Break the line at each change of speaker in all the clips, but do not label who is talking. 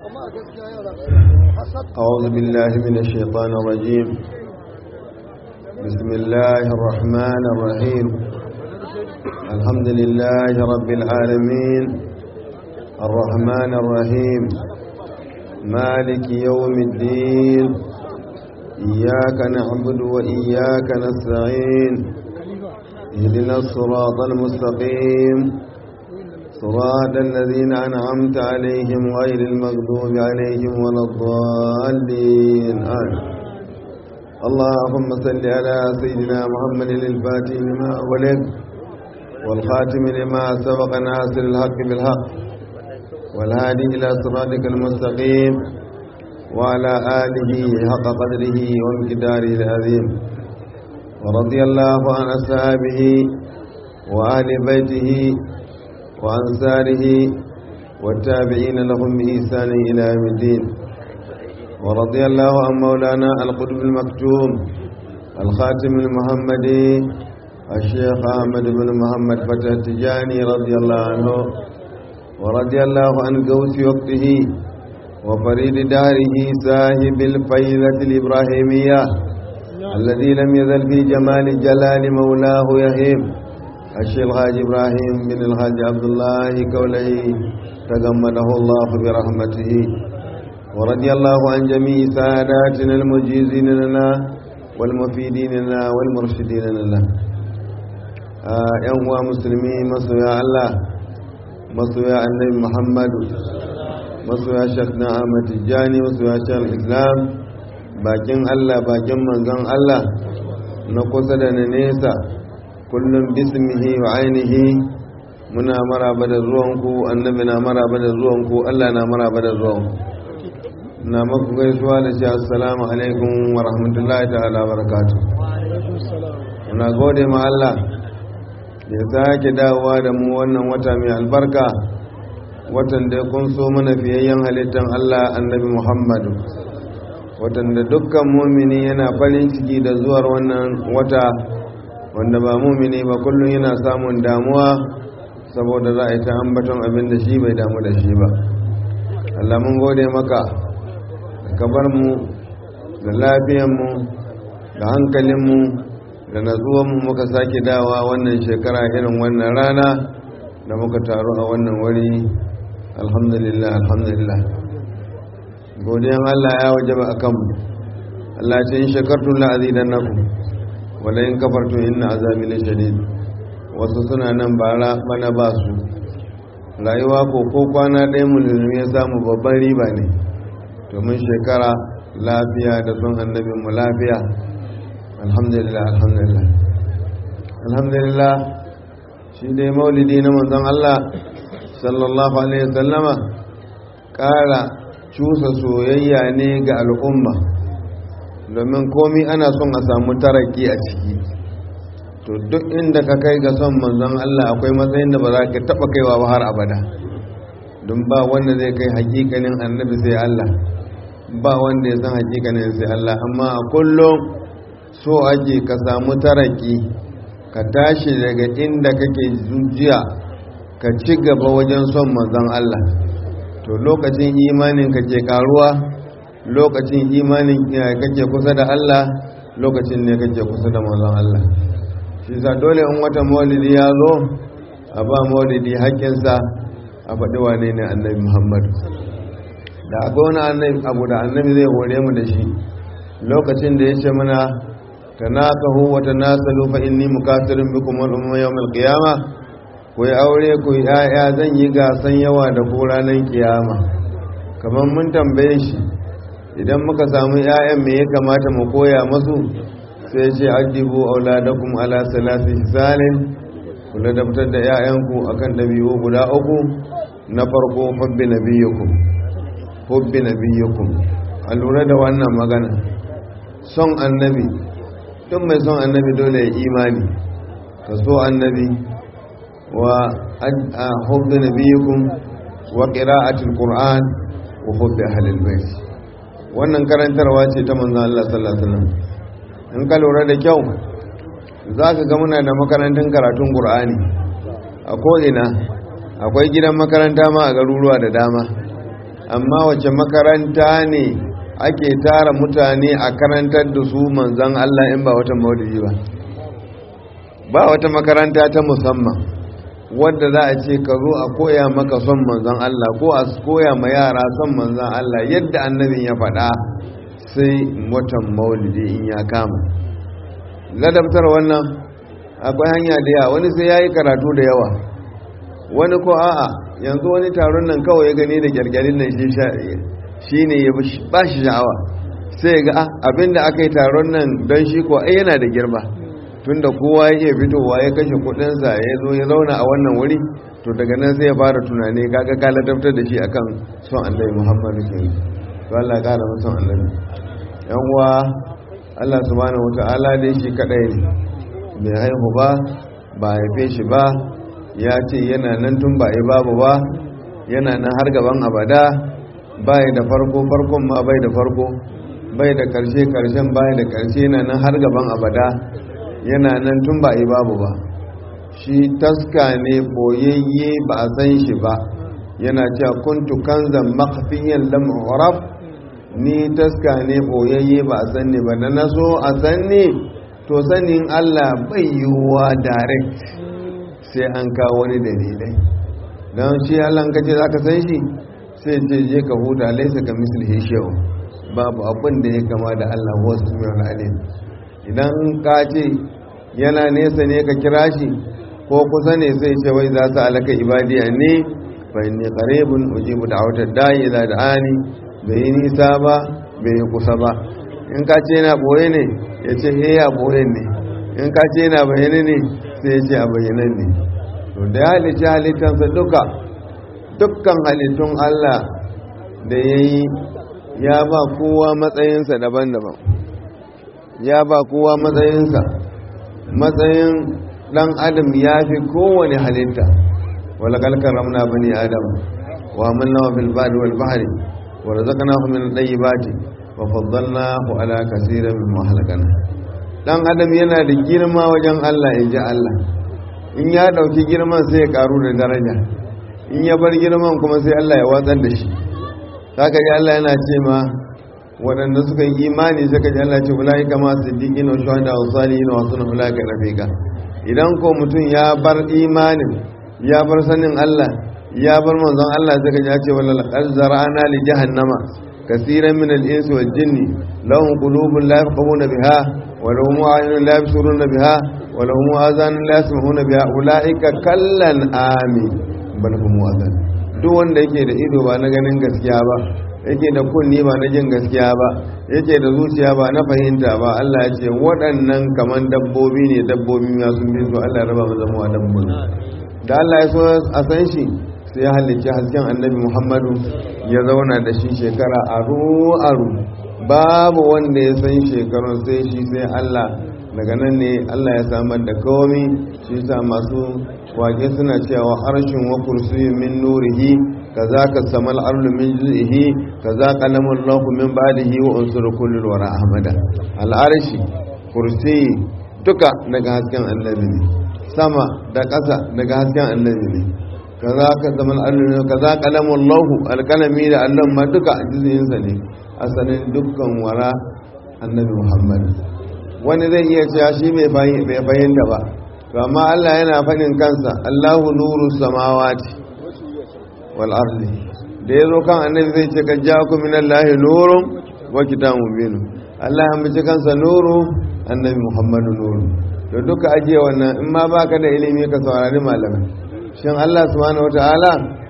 أعوذ بالله من الشيطان الرجيم بسم الله الرحمن الرحيم الحمد لله رب العالمين الرحمن الرحيم مالك يوم الدين إياك نعبد وإياك نستعين اهدنا الصراط المستقيم صراط الذين أنعمت عليهم غير المغضوب عليهم ولا الضالين آمين اللهم صل على سيدنا محمد الفاتح لما ولد والخاتم لما سبق ناصر الحق بالحق والهادي إلى صراطك المستقيم وعلى آله حق قدره وامتداره العظيم ورضي الله عن أصحابه وآل بيته وأنصاره والتابعين لهم بإحسان إلى يوم الدين ورضي الله عن مولانا القطب المكتوم الخاتم المحمدي الشيخ أحمد بن محمد فتح التجاني رضي الله عنه ورضي الله عن قوس وقته وفريد داره صاحب الفيلة الإبراهيمية الذي لم يزل في جمال جلال مولاه يهيم الشيخ الحاج إبراهيم بن الحاج عبد الله كوله تغمده الله برحمته ورضي الله عن جميع ساداتنا المجيزين لنا والمفيدين لنا والمرشدين لنا ‘yan uwa musulmi masoya Allah masoya annabi Muhammadu masoya shak na Ahmad Tijjani masoya shak Islam bakin Allah bakin manzon Allah na kusa da na nesa kullum bismihi wa ainihi muna maraba da zuwanku annabi na maraba da zuwanku Allah na maraba da zuwanku na maku gaisuwa da shi assalamu alaikum wa rahmatullahi ta'ala wa barakatuh muna gode ma Allah da ya sake dawowa da mu wannan wata mai albarka watan da kun so mana fiyayyen halittar Allah annabi Muhammadu watan da dukkan mumini yana farin ciki da zuwar wannan wata wanda ba mumini ba kullum yana samun damuwa saboda za a yi ta ambaton abin da shi bai damu da shi ba Allah mun gode maka ka bar mu da lafiyanmu da hankalinmu da natsuwanmu muka sake dawa wannan shekara irin wannan rana da muka taru a wannan wuri alhamdulillah alhamdulillah godiyan Allah ya wajaba a kanmu Allah ce in shakartun la'azidan naku wala in kafartun inna azabi la shadid wasu suna nan bara bana ba su rayuwa ko ko kwana ɗaya mulmi ya samu babban riba ne domin shekara lafiya da son annabin mu lafiya alhamdulillah alhamdulillah alhamdulillah shi dai maulidi na manzon Allah sallallahu alaihi wasallama ƙara cusa soyayya ne ga al'umma domin komi ana son a samu taraki a ciki to duk inda ka kai ga son manzon Allah akwai matsayin da ba za ka taba kaiwa ba har abada don ba wanda zai kai hakikanin annabi sai Allah ba wanda ya san hakikanin sai Allah amma a kullum so ake ka samu taraki ka tashi daga inda kake zujiya ka ci gaba wajen son manzon Allah to lokacin imanin ka ke karuwa lokacin imanin kake kusa da Allah lokacin ne kake kusa da manzon Allah shi sa dole in wata maulidi ya zo a ba maulidi haƙƙinsa a faɗi wane ne annabi muhammadu da akwai wani annabi abu da annabi zai hore mu da shi lokacin da ya ce mana ta naka huwa ta nasa lufa inni mukasirin bikum wal umma yawmal qiyama ku yi aure ku yi ya'ya zan yi gasan yawa da ku ranar kiyama kamar mun tambaye shi idan muka samu 'ya'yan me ya kamata mu koya masu sai ce addibu auladakum ala salasi hisalin ku ladabtar da 'ya'yanku akan dabi'u guda uku na farko hubbi nabiyyukum hubbi nabiyyukum a lura da wannan magana son annabi duk mai son annabi dole ya imani ka so annabi wa hubbi nabiyyukum wa qira'atul qur'an wa hubbi ahlil bait wannan karantarwa ce ta manzon Allah sallallahu alaihi wasallam in ka lura da kyau za ka ga muna da makarantun karatun ƙur'ani a ko'ina akwai gidan makaranta ma a garuruwa da dama amma wace makaranta ne ake tara mutane a karantar da su manzan Allah in ba wata maulidi ba ba wata makaranta ta musamman wadda za a ce ka zo a koya maka son manzan Allah ko a koya ma yara son manzan Allah yadda annabin ya faɗa sai watan maulidi in ya kama ladabtar wannan akwai hanya da yawa wani sai ya yi karatu da yawa wani ko a'a yanzu wani taron nan kawai ya gani da gyargyarin nan shi ne ya ba shi sha'awa sai ga abinda aka yi taron nan don shi ko ai yana da girma tunda kowa ya iya fitowa ya kashe kudinsa ya zo ya zauna a wannan wuri to daga nan sai ya fara tunani kaga ka ladabtar da shi akan son annabi muhammadu ke to Allah kara masa son annabi yan uwa Allah subhanahu wataala dai shi kadai ne bai haihu ba ba haife shi ba ya ce yana nan tun ba yi babu ba yana nan har gaban abada bai da farko farkon ma bai da farko bai da karshe karshen bai da karshe yana nan har gaban abada yana nan tun ba yi babu ba shi taska ne boyayye ba a san shi ba yana cewa kuntu kanzan makhfiyan lam uraf ni taska ne boyayye ba a san ne ba na naso a san ne to sanin Allah bai yiwuwa direct sai an kawo wani dalilai don shi Allah kace za ka san shi sai ce je ka huta laisa ka mislihi shehu babu abin da ya kama da Allah wasu mai alim idan ka ce yana nesa ne ka kira shi ko kusa ne sai ce wai za su alaka ibadiya ne fa inni qaribun ujibu da'watad da'i ila da'ani bai yi nisa ba bai yi kusa ba in ka ce yana boye ne ya ce he ya boye ne in ka ce yana bayyane ne sai ya ce a bayyanan ne to da ya halicci halittansa duka dukkan halittun Allah da ya yi ya ba kowa matsayinsa daban-daban ya ba kowa matsayinsa matsayin dan adam ya fi kowane halitta wala kalkar ramna bani adam wa amanna wa fil badi wal bahri wa razaqnahu min at-tayyibati wa faddalnahu ala kaseerin mimma halakana dan adam yana da girma wajen Allah inji Allah in ya dauki girman sai ya karu da daraja in ya bar girman kuma sai Allah ya watsar da shi haka ji Allah yana ce ma waɗanda suka yi imani suka ji Allah ce ulai kama siddiqin wa shuhada wa salihin wa sunna ulai ka rafiqa idan ko mutum ya bar imanin ya bar sanin Allah ya bar manzon Allah suka ji ce wala laqad zara'ana li jahannama kaseeran min al-insi wal jinni lahum qulubun la yafqahuna biha wa lahum a'yunun la yabsuruna biha wa lahum adhanun la yasma'una biha ulaika kallan amin bal hum wazan duk wanda yake da ido ba na ganin gaskiya ba yake da kunni ba na jin gaskiya ba yake da zuciya ba na fahimta ba Allah ya ce waɗannan kaman dabbobi ne dabbobi ma sun bi su Allah ya raba mu zama dabbobi da Allah ya so a san shi sai ya halicci hasken annabi Muhammadu ya zauna da shi shekara aru aru babu wanda ya san shekarun sai shi sai Allah daga nan ne Allah ya samar da komi shi sa masu wake suna cewa arshin wa kursiyin min nurihi kaza ka samal arlu min juz'ihi kaza qalamul lahu min ba'dihi wa unsur kullu wara ahmada al arshi kursi duka daga hasken annabi ne sama da ƙasa daga hasken annabi ne kaza ka samal arlu kaza qalamul lahu al kalami da Allah ma duka juz'in sa ne asalin dukkan wara annabi Muhammad wani zai iya cewa shi bai fahimta ba to amma Allah yana faɗin kansa Allahu nuru samawati wal ardi da yazo kan annabi zai ce kan ja'akum min Allahi nurun wa kitabun mubin Allah ya mace kansa nuru annabi Muhammadu nuru to duka ajiye wannan in ma baka da ilimi ka saurari malamai shin Allah subhanahu wataala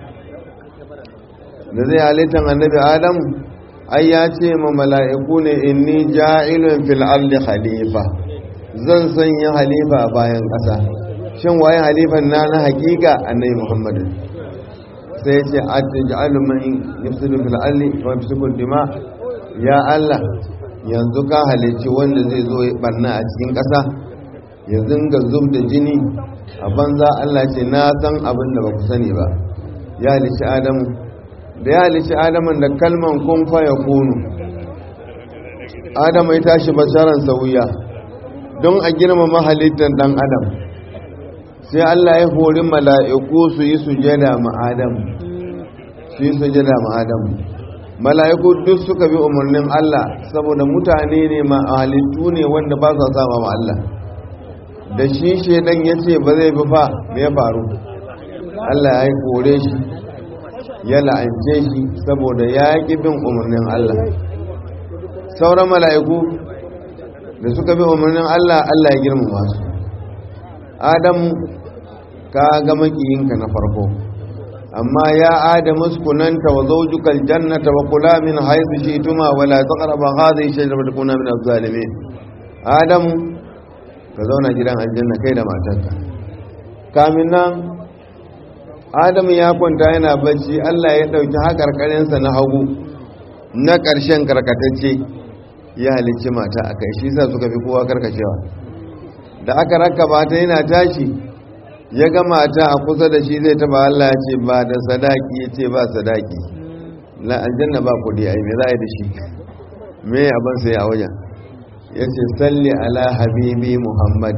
da zai halittan annabi Adam ai ya ce ma mala'iku ne inni ja'ilun fil ardi khalifa zan sanya halifa a bayan ƙasa shin waye halifan na na hakika annabi muhammadu sai ce atja'alu man yafsidu fil ardi wa yafsiku dima ya allah yanzu ka halici wanda zai zo ya barna a cikin ƙasa ya zinga zub da jini a banza allah ce na san abin da ba ku sani ba ya halici adamu da ya halici adaman da kalman kun faya kunu adamu ya tashi basharan sauya don a girmama halittar dan adam sai Allah ya hori mala'iku su yi sujada ma adam shi sujada ma adamu mala'iku duk suka bi umarnin Allah saboda mutane ne ma halittu ne wanda ba sa sama ma Allah da shi shedan ya ce ba zai bi fa me ya faru Allah ya kore shi ya la'ance shi saboda ya ƙi bin umarnin Allah sauran mala'iku da suka bi umarnin Allah Allah ya girmama su Adam ka ga makiyinka na farko amma ya Adam uskunanta wa zawjuka aljannata wa kula min haythu shi'tuma wa la taqrabu hadhihi shajarata takuna min az-zalimin Adam ka zauna gidan aljanna kai da matarka kamin nan Adam ya kwanta yana bacci Allah ya dauki hakarkarinsa na hagu na ƙarshen karkatacce ya halicci mata a kai shi sa suka fi kowa karkacewa da aka rakaba ta yana tashi ya ga mata a kusa da shi zai taba Allah ya ce ba da sadaki ya ce ba sadaki la aljanna ba kudi ai me za a yi da shi me abin sai a wajen ya ce salli ala habibi muhammad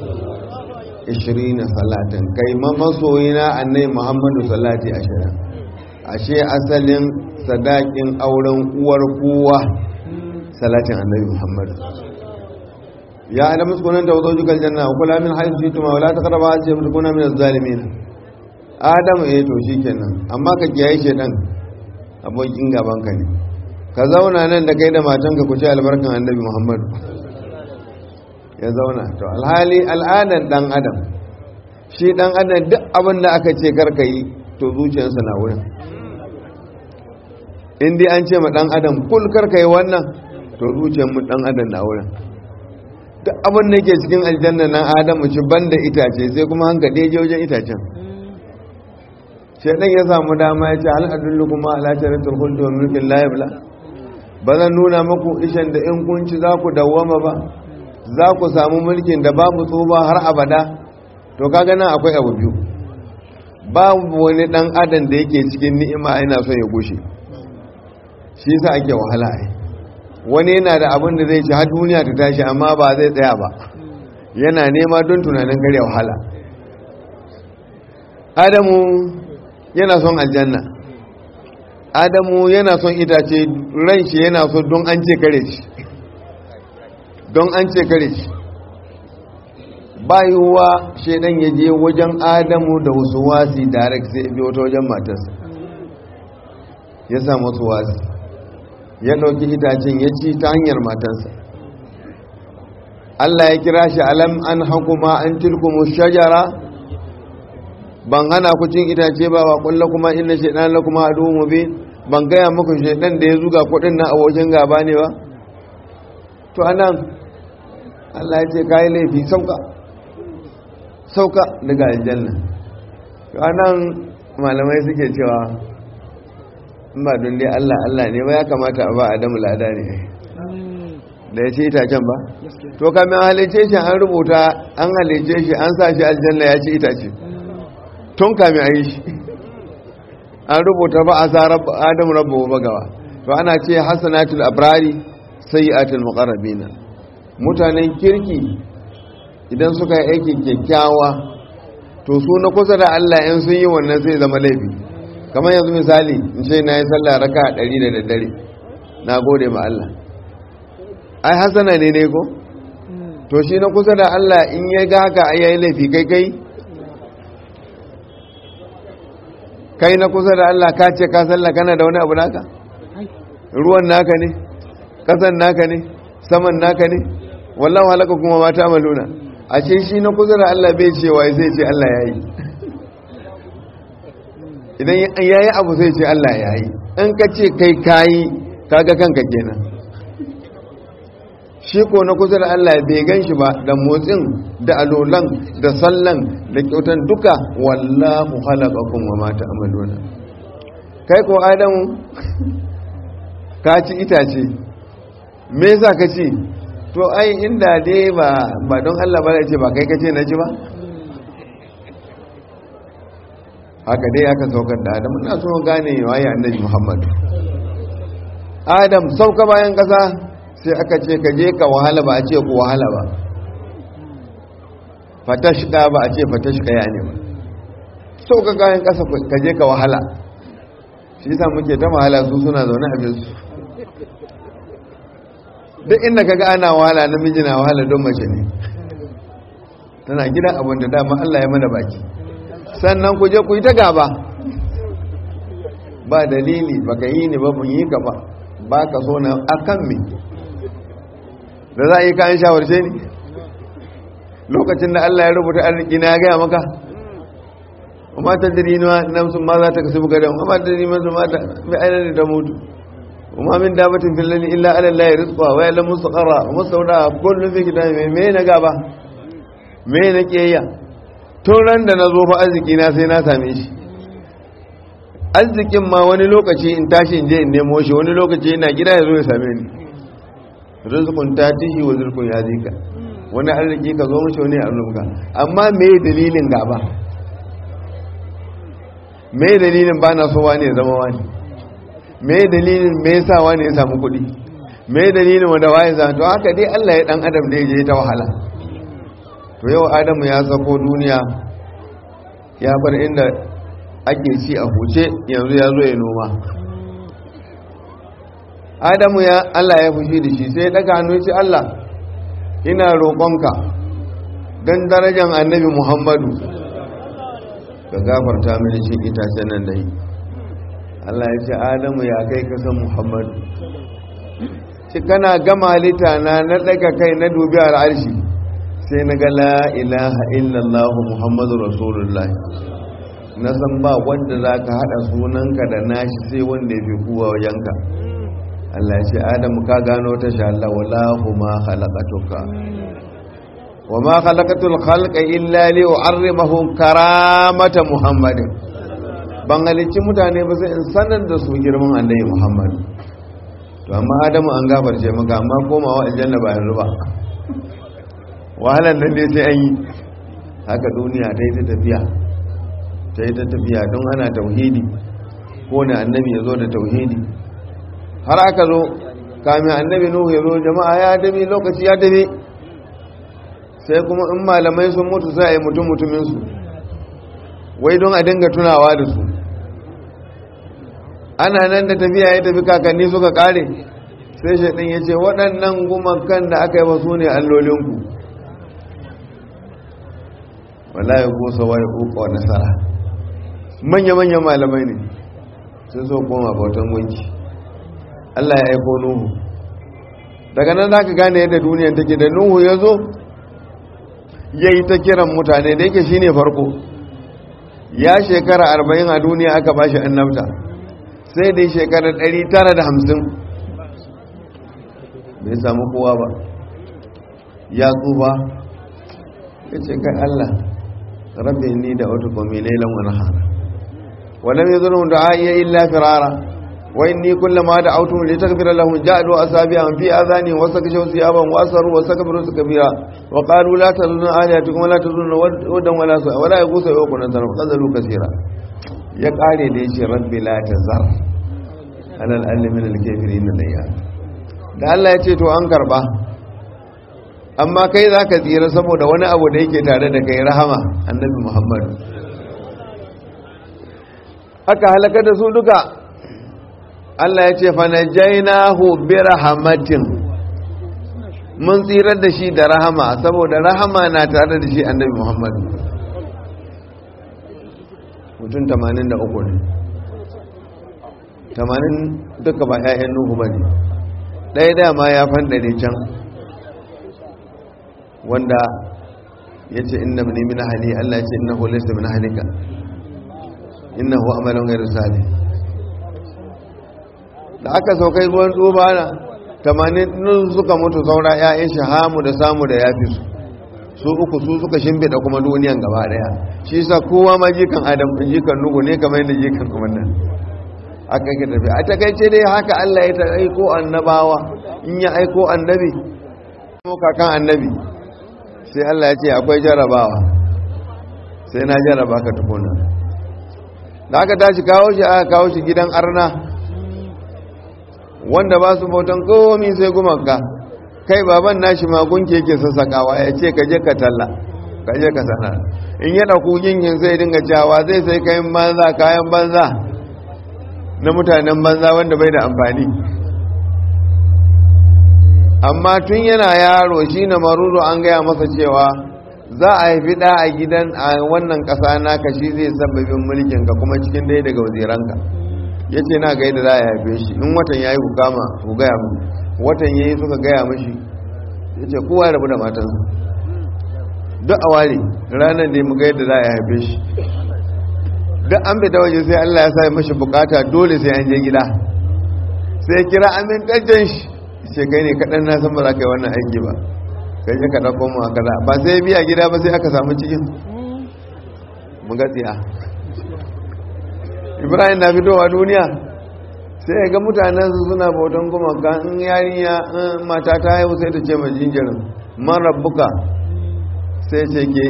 20 salatin kai ma masoyina annai muhammadu salati 20 ashe asalin sadakin auren uwar kowa salatin annabi muhammad ya adam sukunan da wazo jukal janna wa kula min haythu shituma wa la taqrabu hadhihi wa takuna min az-zalimin adam eh to shikenan amma ka kiyaye shedan abokin gaban ka ne ka zauna nan da kai da matanka ku ci albarkan annabi muhammad ya zauna to alhali al'adan dan adam shi dan adam duk abin da aka ce karka yi to zuciyarsa na wurin in dai an ce ma dan adam kul karka yi wannan to zuciyar mu dan adam na wurin duk abin da yake cikin aljanna nan adam ci banda itace sai kuma hanka je wajen itacen shedan ya samu dama ya ce hal adullukum ala sharatul khuldi wa mulkin la yabla ba zan nuna muku ishan da in kun ci za ku dawwama ba za ku samu mulkin da babu tsoba har abada to kaga nan akwai abu biyu babu wani dan adam da yake cikin ni'ima yana son ya gushe shi yasa ake wahala ai wani yana da abin da zai ci har duniya ta tashi amma ba zai tsaya ba yana nema don tunanin kare wahala adamu yana son aljanna adamu yana son itace ran shi yana so don an ce kare shi don an ce kare shi bayuwa shaidan ya je wajen adamu da wasu wasi direct sai biyo ta wajen matarsa ya samu wasu wasi ya ɗauki itacen ya ci ta hanyar matarsa Allah ya kira shi alam an hakuma an tilkumu shajara ban hana ku cin itace ba wa kulla kuma inna shaidan la kuma adu mubin ban gaya muku shaidan da ya zuga kudin na abokin gaba ne ba to anan Allah ya ce kai laifi sauka sauka daga aljanna to anan malamai suke cewa in ba don dai Allah Allah ne ba ya kamata a ba Adamu lada ne da ya ce itacen ba to kamin halice shi an rubuta an halice shi an sa shi aljanna ya ci itace tun kamin a yi shi an rubuta ba a sa Adamu rabbu bagawa to ana ce hasanatul abrari sayyi'atul muqarrabina mutanen kirki idan suka yi aiki kyakkyawa to su na kusa da Allah in sun yi wannan sai zama laifi kamar yanzu misali in ce na yi sallah raka a ɗari da daddare na gode ma Allah ai hasana ne ne ko to shi na kusa da Allah in ya ga haka ai yayi laifi kai kai kai na kusa da Allah ka ce ka sallah kana da wani abu naka ruwan naka ne kasan naka ne saman naka ne wallahu halaka kuma mata maluna a ce shi na kusa da Allah bai cewa sai ce Allah ya yi idan ya yi abu sai ce Allah ya yi in ka ce kai kayi kaga kanka kenan shi ko na kusa da Allah bai gan shi ba da motsin da alolan da sallan da kyautan duka wallahu halakakum wa mata amaluna kai ko adamu ka ci itace me yasa ka ci to ai inda dai ba ba don Allah ba ce ba kai kace na ji ba haka dai aka saukar da Adam ina so gane waye annabi Muhammad Adam sauka bayan kasa sai aka ce ka je ka wahala ba a ce ku wahala ba fatashka ba a ce fatashka ya ne ba sauka bayan kasa ka je ka wahala shi yasa muke ta wahala su suna zaune a su duk inda kaga ana wahala namiji na wahala don mace ne tana gidan abin da dama Allah ya mana baki sannan ku je ku yi ta gaba ba dalili baka yi ne ba mun yi ka ba ba ka so na akan me da za a yi kayan shawarce ne lokacin da Allah ya rubuta arziki na ya gaya maka amma ta diri nafsun ma za ta kasu buga da amma ta diri nafsun ma ta bi ainihin da mutu وما من دابة في الليل إلا على الله رزقها ويعلم مستقرها ومستودعها كل في كتاب me na gaba me na kiyayya tun ran da na zo fa arziki na sai na same shi arzikin ma wani lokaci in tashi in je in nemo shi wani lokaci ina gida ya zo ya same ni rizqun tatihi wa rizqun yazika wani arziki ka zo mishi wani arzuka amma me dalilin gaba me dalilin ba na so wani ya zama wani me dalilin me yasa wani ya samu kuɗi me dalilin wanda waye za to haka dai Allah ya dan adam da je ta wahala to yau adamu ya sako duniya ya bar inda ake ci a huce yanzu ya zo ya noma adamu ya Allah ya fushi da shi sai ya daga hannu ce Allah ina roƙonka don darajar annabi Muhammadu ka gafarta mini shi itacen nan da yi Allah ya ce Adamu ya kai kasan Muhammadu ci kana gama halitta na na daga kai na dubi al'arshi sai na ga la ilaha illallah Muhammadu Rasulullah na san ba wanda za ka haɗa sunanka da nashi sai wanda ya fi kuwa wajenka Allah ya ce Adamu ka gano ta sha Allah wallahu ma khalaqatuka wa ma khalaqatul khalqa illa li u'arrimahu karamata Muhammadin ban halicci mutane ba sai in sanar da su girman annabi Muhammad to amma Adamu an gafarce maka amma komawa aljanna ba yanzu ba wahalan nan dai sai an yi haka duniya ta yi ta tafiya ta yi ta tafiya don ana tauhidi ko ne annabi ya zo da tauhidi har aka zo kamin annabi nuhu ya zo jama'a ya dabi lokaci ya dabi sai kuma in malamai sun mutu sai a yi mutum mutuminsu wai don a dinga tunawa da su ana nan da tafiya ya tafi kakanni suka kare sai shaɗin ya ce waɗannan gumakan da aka yi ba su ne allolinku wallahi ko sawai uku wa nasara manya-manyan malamai ne sun so koma bautan gunki Allah ya aiko Nuhu daga nan za ka gane yadda duniyan take da Nuhu ya zo ya yi ta kiran mutane da yake shi ne farko ya shekara arba'in a duniya aka ba shi annabta sai dai shekara ɗari tara da hamsin bai samu kowa ba ya tsufa ya ce kai Allah rabbi ni da wata kwami lailan wani hana ولم يظلم دعائي إلا فرارا وإني كلما دعوتهم لتغفر لهم جعلوا أصابعهم في آذانهم وسكشوا ثيابهم وأسروا واستكبروا استكبيرا وقالوا لا تظن آلهتكم ولا تظن ودا ولا سوء ولا يغوث ويوق نصر وقذلوا كثيرا يقال ليش ربي لا تزر على الأقل من الكافرين الأيام da Allah ya ce to an karba amma kai za ka tsira saboda wani abu da yake tare da kai rahama annabi muhammadu aka halaka da su duka Allah ya ce fanajainahu bi rahmatin mun tsirar da shi da rahama saboda rahama na tare da shi annabi Muhammad mutum 83 ne 80 duka ba 'ya'yan Nuhu ba ne ɗaya dama ya fandare can wanda ya ce inna min min ahli Allah ya ce innahu laysa min ahlika innahu amalun ghayru salih da aka saukai ruwan tsubana tamanin nun suka mutu saura ƴaƴan shahamu da samu da yafi su su uku su suka shimfiɗa kuma duniyan gaba daya shi yasa kowa ma jikan adam jikan nugu ne kamar yadda jikan kuma nan aka yi tafi a takaice dai haka Allah ya aiko annabawa in ya aiko annabi ko kakan annabi sai Allah ya ce akwai jarabawa sai na jaraba ka tukuna da aka tashi kawo shi aka kawo shi gidan arna wanda ba su bautan komi sai gumanka kai baban nashi magunki yake sassakawa ya ce ka je ka talla ka je ka sana in ya ɗauku ginkin sai dinga cewa zai sai kayan banza kayan banza na mutanen banza wanda bai da amfani amma tun yana yaro shi na maruru an gaya masa cewa za a haifi ɗa a gidan a wannan ƙasa naka shi zai sababin mulkinka kuma cikin ɗaya daga waziranka ya ce na gaida za a haife shi in watan ya yi ku kama ku gaya mu watan ya yi suka gaya mashi ya ce kowa ya rabu da matansa duk a ware ranar da mu gaida za a haife shi duk an fita waje sai allah ya sa mashi bukata dole sai an je gida sai kira amintaccen shi ce kai ne kaɗan na san ba za ka yi wannan aiki ba kai ya kaɗa koma a kaza ba sai biya gida ba sai aka samu cikin mu gatsiya ibrahim na fitowa duniya sai ga mutanen su suna bautan gumaka in yarinya mata ta haihu sai ta ce ma jinjirin man rabbuka sai ce ke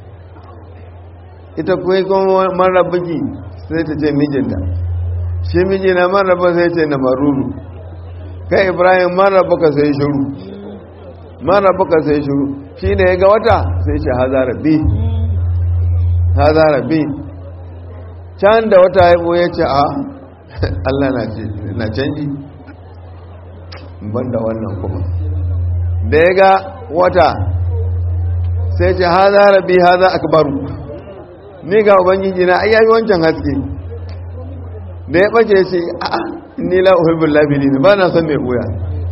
ita kuwa kuma man rabbuki sai ta ce mijinta shi mijina man rabba sai ce na maruru kai ibrahim man rabbuka sai shiru man rabbuka sai shiru shi ne ya ga wata sai ce haza rabbi haza rabbi can da wata haifu ya ce a Allah na canji banda wannan kuma da ya ga wata sai ce haza rabbi haza akbaru ni ga ubangiji na ayyabi wancan haske da ya bace ce a ni la uhibbul labilin ba na son mai buya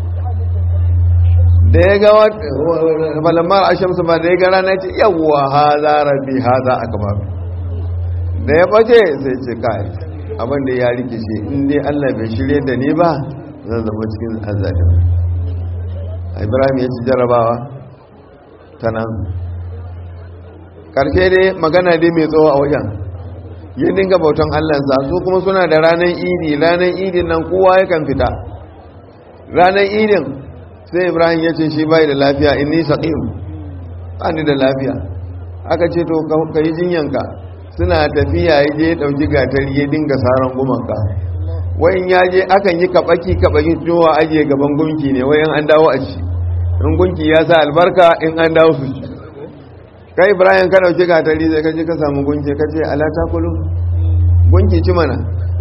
da ya ga balamar ashamsu ba da ya ga rana ce yawwa haza rabbi haza akbaru da ya bace sai ce kai abin da ya rikice in dai Allah bai shirye da ni ba zan zama cikin azalim Ibrahim ya ci jarabawa ta nan karshe dai magana dai mai tsawo a wajen ya dinga bautan Allahnsa su kuma suna da ranar idi ranar idin nan kowa yakan fita ranar idin sai Ibrahim ya ce shi bai da lafiya inni saqim ni da lafiya aka ce to ka yi jinyanka suna tafiya ya je ɗauki gatari ya dinga saran gumanka wayan ya je akan yi kaɓaki kaɓaki cewa ajiye gaban gunki ne wayan an dawo a ci in gunki ya sa albarka in an dawo su ci kai ibrahim ka ɗauki gatari zai kaji ka samu gunki ka ce ala ta kulu gunki ci mana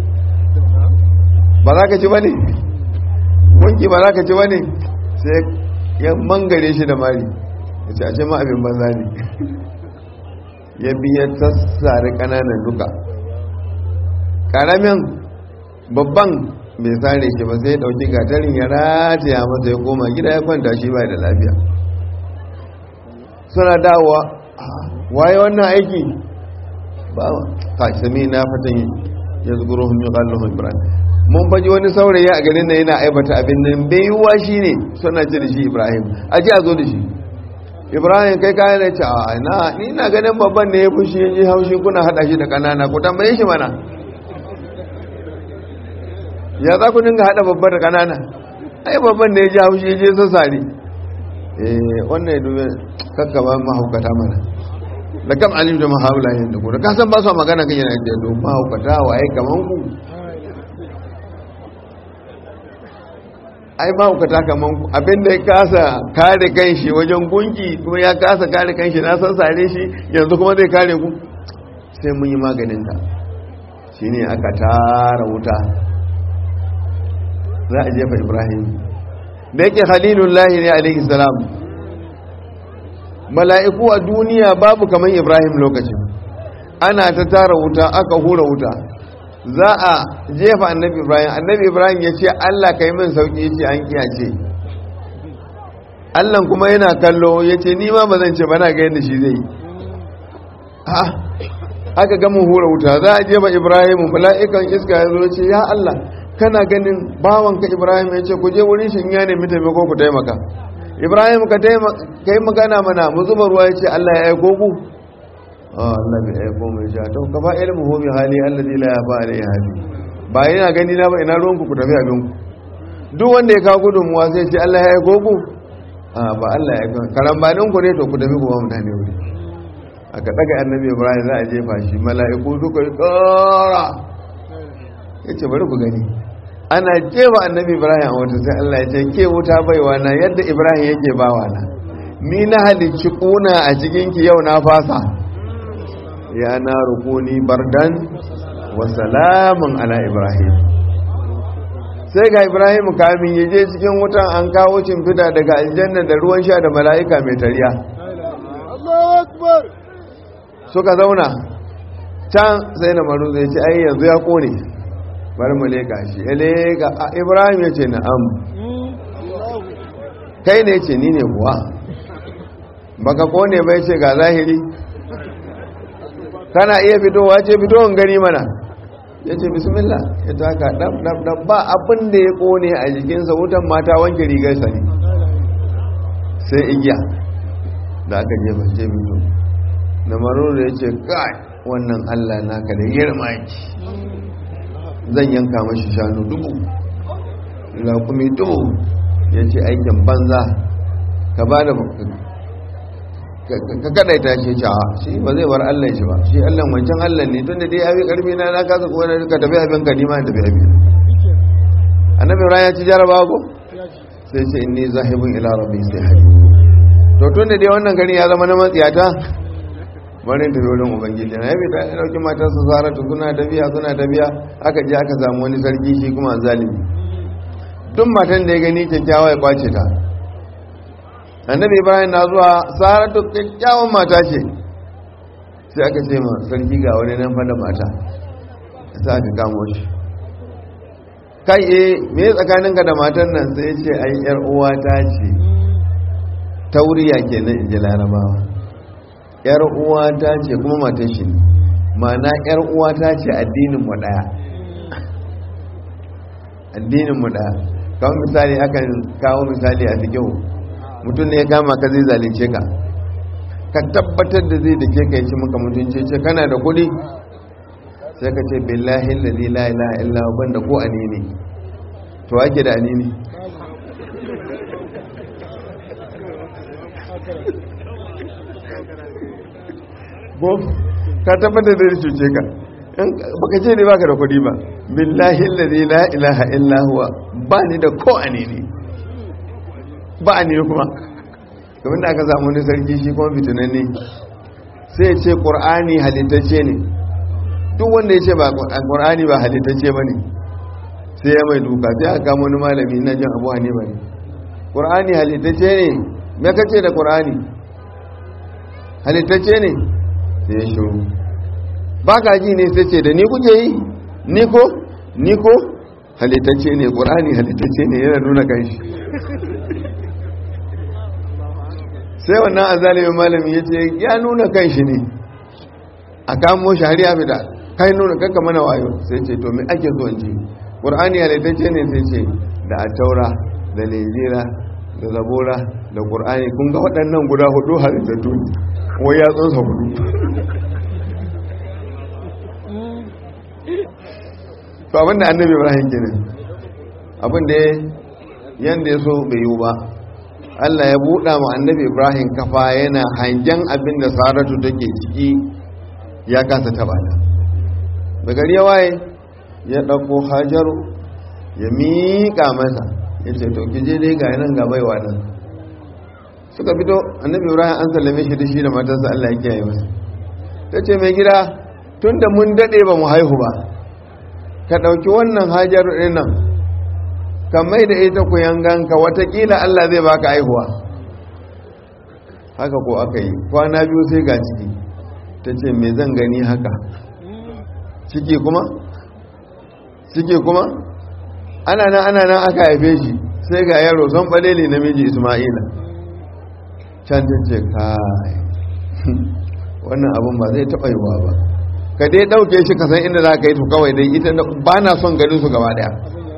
ba za ka ci ba ne gunki ba za ka ci ba ne sai ya mangare shi da mari ya ce a ce ma abin banza ne ya biya tassare kananan duka karamin babban bai sare shi ba sai ya dauki gatarin ya rataya masa ya koma gida ya kwanta shi bai da lafiya suna dawowa waye wannan aiki ba ka sami na fatan ya zuguro hun yi kallon ibrahim mun faji wani saurayi a garin na yana aibata abin nan bai yiwuwa shi ne suna ce da shi ibrahim a ji a zo da shi ibrahim kai kayan da ce a na ni na ganin babban ne ya fushi ya ji haushi kuna hada shi da kanana ku tambaye shi mana ya za ku dinga hada babban da kanana ai babban ne ya ji haushi ya je sassare eh wannan ya dubi kakkaba mahaukata mana da kam alim da mahaula yin da ku da kasan ba su magana kan yana da mahaukata waye kaman ku ai mahaukata kaman ku abinda ya kasa kare kanshi wajen gunki kuma ya kasa kare kanshi na san sare shi yanzu kuma zai kare ku sai mun yi maganin ta shine aka tara wuta za a jefa ibrahim da yake khalilullahi ne alaihi salam mala'iku a duniya babu kamar ibrahim lokacin ana ta tara wuta aka hura wuta za a jefa annabi ibrahim annabi ibrahim ya ce allah ka yi min sauki ce an kiyace allah kuma yana kallo ya ce nima ba zan ce ba na ga yadda shi zai aka gama hura wuta za a jefa ibrahim mala'ikan iska ya zo ce ya allah kana ganin bawanka ibrahim ya ce ku je wurin shi ya nemi taimako ku taimaka ibrahim ka yi magana mana mu zuba ruwa ya ce allah ya aiko ku Allah bai aiko mai sha to ka ba ilmu hu bi hali allazi la yafa alai hali ba yana gani na ba ina ruwan ku ku tafi abin ku duk wanda ya kawo gudunmuwa sai ce Allah ya aiko ku a ba Allah ya aiko karambanin ku ne to ku tafi ku ba mutane wuri aka daga annabi Ibrahim za a jefa shi mala'iku suka yi tsara yace bari ku gani ana jefa annabi Ibrahim a wata sai Allah ya ce ke wuta baiwa na yadda Ibrahim yake bawa na ni na halicci kuna a cikin ki yau na fasa ya na rukuni bardan wa salamun ala ibrahim sai ga ibrahim kamin ya je cikin wutan an kawo fita daga aljanna da ruwan sha da mala'ika mai tariya suka zauna can sai na maru zai ce ai yanzu ya kone bari mu leka shi ya leka a ibrahim ya ce na'am kai ne ce ni ne kuwa baka kone bai ce ga zahiri kana iya fitowa ce fitowar gani mana ya ce bismillah ya taka dab dab dab ba abin da ya kone a jikinsa wutan mata wanke rigarsa ne sai igiya da aka jefa ce fito na maruru ya ce kai wannan allah naka da girma yake zan yanka mashi shanu dubu raƙumi dubu ya ce aikin banza ka ba da ka kadaita shi ce shi ba zai bar Allah shi ba shi Allah wancan Allah ne tunda dai abi karfi na na kasa kuma ka tafi abin ka nima tafi abin annabi ibrahim ya ci jaraba ko sai ce inni zahibun ila rabbi sai hadi to tunda dai wannan gari ya zama na matsiyata bari tafi wurin ubangiji na yabi ta dauki matar su saratu suna tafiya suna tafiya aka je aka samu wani sarki shi kuma zalimi duk matan da ya gani kyakkyawa ya kwace ta annabi ibrahim na zuwa saratu kyakkyawan mata ce sai aka ce ma sarki ga wani nan fada mata sai aka kamo shi kai eh me tsakaninka da matan nan sai ya ce ai yar uwa ta ce tauriya kenan in ji larabawa yar uwa ta ce kuma matan shi ne ma'ana yar uwa ta ce addinin mu daya addinin mu daya kawai misali akan kawo misali a cikin mutum ne ya kama ka zai zalunce ka ka tabbatar da zai da ke ka yi maka mutunce ce kana da kuɗi sai ka ce billahi lalzi la ilaha illa banda ko anini to ake da anini ko ka tabbatar da zai cuce ka baka ce ne baka da kuɗi ba billahi lalzi la ilaha illa huwa ba ni da ko anini ba a ne kuma domin da aka samu wani sarki shi kuma fitinanne sai ya ce ƙur'ani halittacce ne duk wanda ya ce ba ƙur'ani ba halittacce ba ne sai ya mai duka sai aka kama wani malami na jin abu ne ba ne ƙur'ani halittacce ne me kace da ƙur'ani halittacce ne sai ya shiru ba ka ji ne sai ce da ni kuke yi ni ko ni ko halittacce ne ƙur'ani halittacce ne yana nuna kanshi sai wannan azalimin malami ya ce ya nuna kan shi ne a kamo shi har ya fita kai nuna kanka mana wayo sai ce to me ake so in ji qur'ani halittacce ne sai ce da ataura da lejira da zabura da qur'ani kun ga waɗannan guda hudu halittattu wai ya tsunsa hudu to abinda annabi ibrahim kenan abinda yanda ya so bai yi ba Allah ya buɗa ma annabi Ibrahim kafa yana hangen abin da Saratu take ciki ya kasa taba ta. Da gari ya waye ya ɗauko Hajaru ya miƙa masa ya ce to kije dai ga nan ga baiwa nan. Suka fito annabi Ibrahim an sallame shi da shi da matarsa Allah ya kiyaye masa. Ta ce mai gida tun da mun daɗe ba mu haihu ba ka ɗauki wannan Hajaru ɗin nan ka mai da ita ku yanganka watakila Allah zai baka aihuwa haka ko aka yi kwana biyu sai ga ciki ta ce me zan gani haka ciki kuma ciki kuma ana nan ana nan aka haife shi sai ga yaro son balele namiji isma'ila can ta ce kai wannan abin ba zai taɓa yiwa ba ka dai ɗauke shi ka san inda za ka yi to kawai dai ita ba na son ganin su gaba daya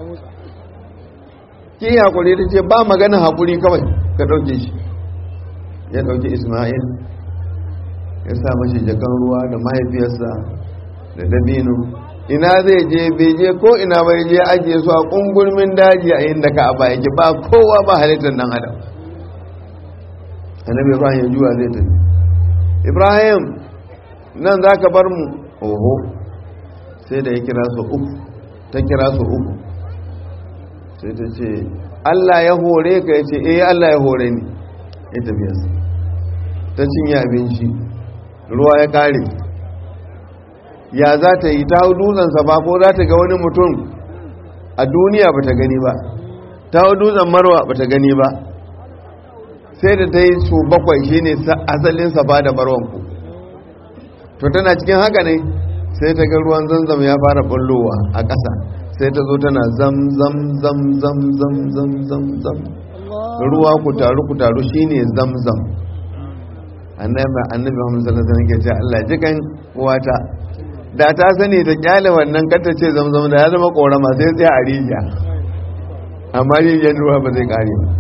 ki hakuri ta ce ba magana hakuri kawai ka ɗauke shi ya ɗauki ismail ya sa mashi jakan ruwa da mahaifiyarsa da dabino ina zai je bai je ko ina bai je ajiye su a ƙungurmin daji a inda ka aba yake ba kowa ba halittar nan adam annabi ibrahim ya juwa zai tafi ibrahim nan za ka bar mu oho sai da ya kira su uku ta kira su uku sai ta ce Allah ya hore ka ya ce eh Allah ya hore ni ya tafiyarsa ta cinye abinci ruwa ya kare ya za ta yi ta hau dutsensa ba ko za ta ga wani mutum a duniya ba ta gani ba ta hau dutsen marwa ba ta gani ba sai da ta yi su bakwai shine asalin safa da marwanku to tana cikin haka ne sai ta ga ruwan zanzam ya fara bullowa a ƙasa sai ta zo tana zam zam zam zam zam zam zam zam ruwa ku taru ku taru shine zam zam annabi annabi Muhammad sallallahu alaihi wasallam ke ce Allah jikan uwata da ta sani ta kyale wannan kanta ce zam zam da ya zama korama sai sai a rijiya amma rijiyar ruwa ba zai kare ba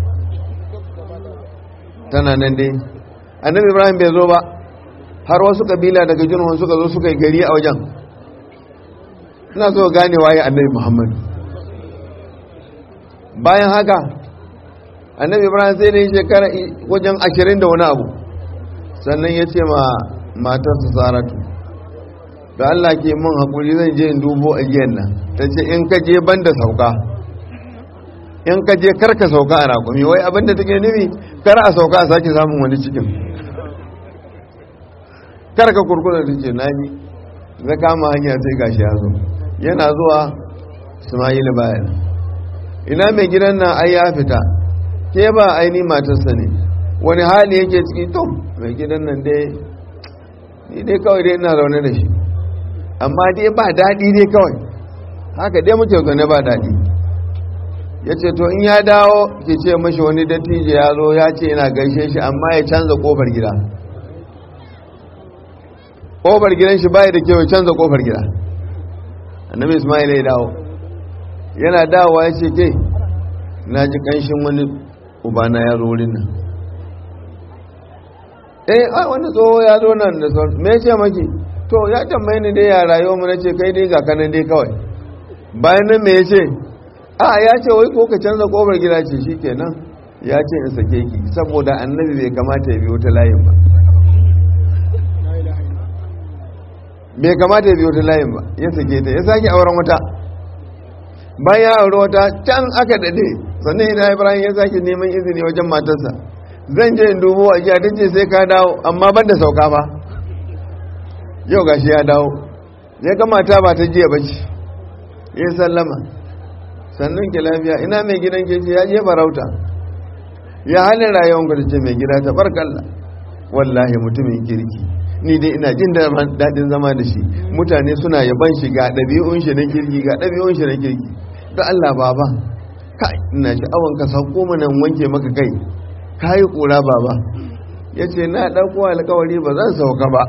tana nan dai annabi Ibrahim bai zo ba har wasu kabila daga jirgin suka zo suka yi gari a wajen ina so gane waye annabi muhammad bayan haka annabi ibrahim sai da yi shekara wajen ashirin da wani abu sannan ya ce ma matarsa saratu da allah ke mun haƙuri zan je in dubo a giyan nan ta ce in ka je ban da sauka in ka je karka sauka a raƙumi wai abinda take nufi kar a sauka a sake samun wani cikin karka kurkuna ta ce na bi zai kama hanya sai gashi ya zo yana zuwa ismail bayan ina mai gidan nan ai ya fita ke ba aini matarsa ne wani hali yake ciki to mai gidan nan dai ni dai kawai dai ina zaune da shi amma dai ba daɗi dai kawai haka dai muke zaune ba daɗi ya ce to in ya dawo ke ce mashi wani dattijo ya zo ya ce yana gaishe shi amma ya canza kofar gida kofar gidan shi bai da kyau ya canza kofar gida annabi ismail ya dawo yana dawowa ya ce ke na ji kanshin wani ubana ya zo wurin nan eh ai wani tsoho ya zo nan da sauran me ce maki to ya tambaye ni dai ya rayuwa mu nace kai dai ga kanan dai kawai bayan nan me ya ce a ya ce wai ko ka canza kofar gida ce shikenan ya ce in sake ki saboda annabi bai kamata ya biyo ta layin ba bai kamata ya biyo ta layin ba ya sake ta ya sake auren wata bayan ya aure wata can aka dade sannan ina ibrahim ya sake neman izini wajen matarsa zan je in dubo a jiya ce sai ka dawo amma ban da sauka ba yau gashi ya dawo ya ga mata ba ta jiya bace ya sallama sannan ke lafiya ina mai gidan ke ce ya je farauta ya halin rayuwar ku ce mai gida ta barkalla wallahi mutumin kirki ni dai ina jin daɗin zama da shi mutane suna yaban shi ga ɗabi'un shi na kirki ga ɗabi'un shi na kirki da Allah baba kai ina sha'awan ka sauko mana wanke maka kai kayi kura baba ya ce na ɗauko alkawari ba zan sauka ba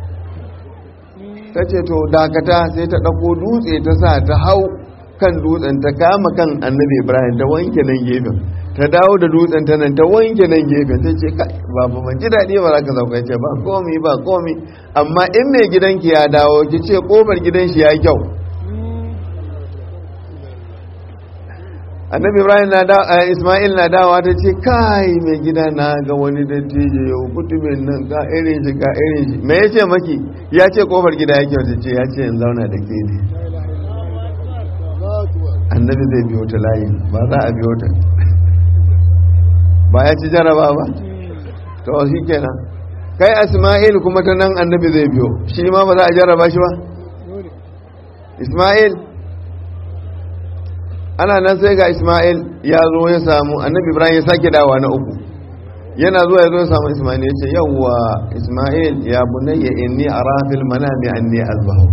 ta ce to dakata sai ta ɗauko dutse ta sa ta hau kan dutsen ta kama kan annabi ibrahim ta wanke nan gefen ta dawo da dutsen ta nan ta wanke nan gefen ta ce kai babu ban ji daɗi ba za ka sauka ce ba komi ba komi amma in mai gidanki ya dawo ki ce kofar gidan shi ya kyau annabi ibrahim na da isma'il na dawa ta ce kai mai gida na ga wani dattijo yau mutumin nan ka irin shi ka irin shi me ya ce maki ya ce kofar gida ya kyau ta ce ya ce in zauna da ke ne annabi zai biyo ta layi ba za a biyo ta ba ya ci jaraba ba to shi kenan kai isma'il kuma ta nan annabi zai biyo shi ma ba za a jaraba shi ba isma'il ana nan sai ga isma'il ya zo ya samu annabi ibrahim ya sake dawa na uku yana zuwa ya zo ya samu isma'il ya ce yawwa isma'il ya bunayya inni ara fil manami anni azbahu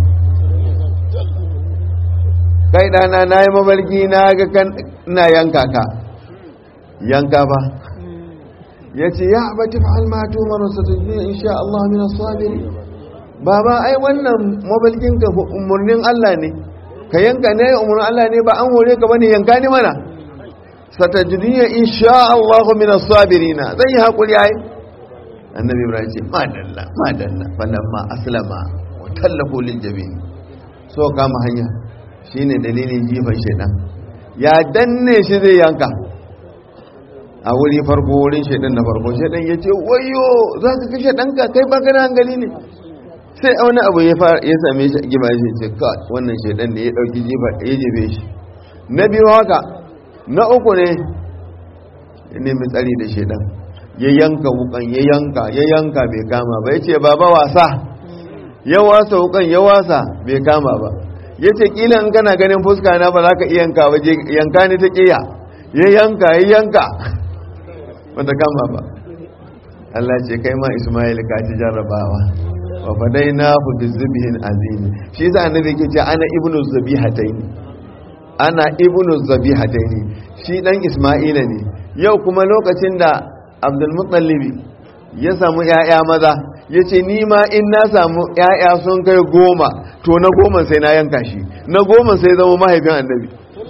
kai dana na yi mabarki na ga kan ina yanka ka yanka ba ya ce ya abati fa'al ma tumaru satajini insha Allah min as-sabiri baba ai wannan mabalkin ka umurnin Allah ne ka yanka ne umurnin Allah ne ba an hore ka bane yanka ni mana satajini insha Allah min as-sabirin zan yi hakuri ai annabi ibrahim ce madalla madalla falamma aslama wa tallafu lil jabin so kama hanya shine dalilin jifan shaidan ya danne shi zai yanka a wuri farko wurin shaidan na farko shaidan ya ce wayo za ka kashe ɗanka kai ba kana hankali ne sai wani abu ya same shi gima shi ce ka wannan shaidan ne ya ɗauki jifa ya jefe shi na biyu haka na uku ne ya nemi tsari da shaidan ya yanka wukan ya yanka ya yanka bai kama ba ya ce baba wasa ya wasa wukan ya wasa bai kama ba ya ce kila in kana ganin fuska na ba za ka iya yanka ba yanka ni ta ƙiya ya yanka ya yanka bata kama ba Allah ce kai ma Ismail ka ci jarrabawa wa fadainahu bizibihin azimi shi yasa annabi yake ce ana ibnu zabihataini ana ibnu zabihataini shi dan Ismaila ne yau kuma lokacin da Abdul Muttalib ya samu ƴaƴa maza yace ni ma in na samu ƴaƴa sun kai goma to na goma sai na yanka shi na goma sai zama mahaifin annabi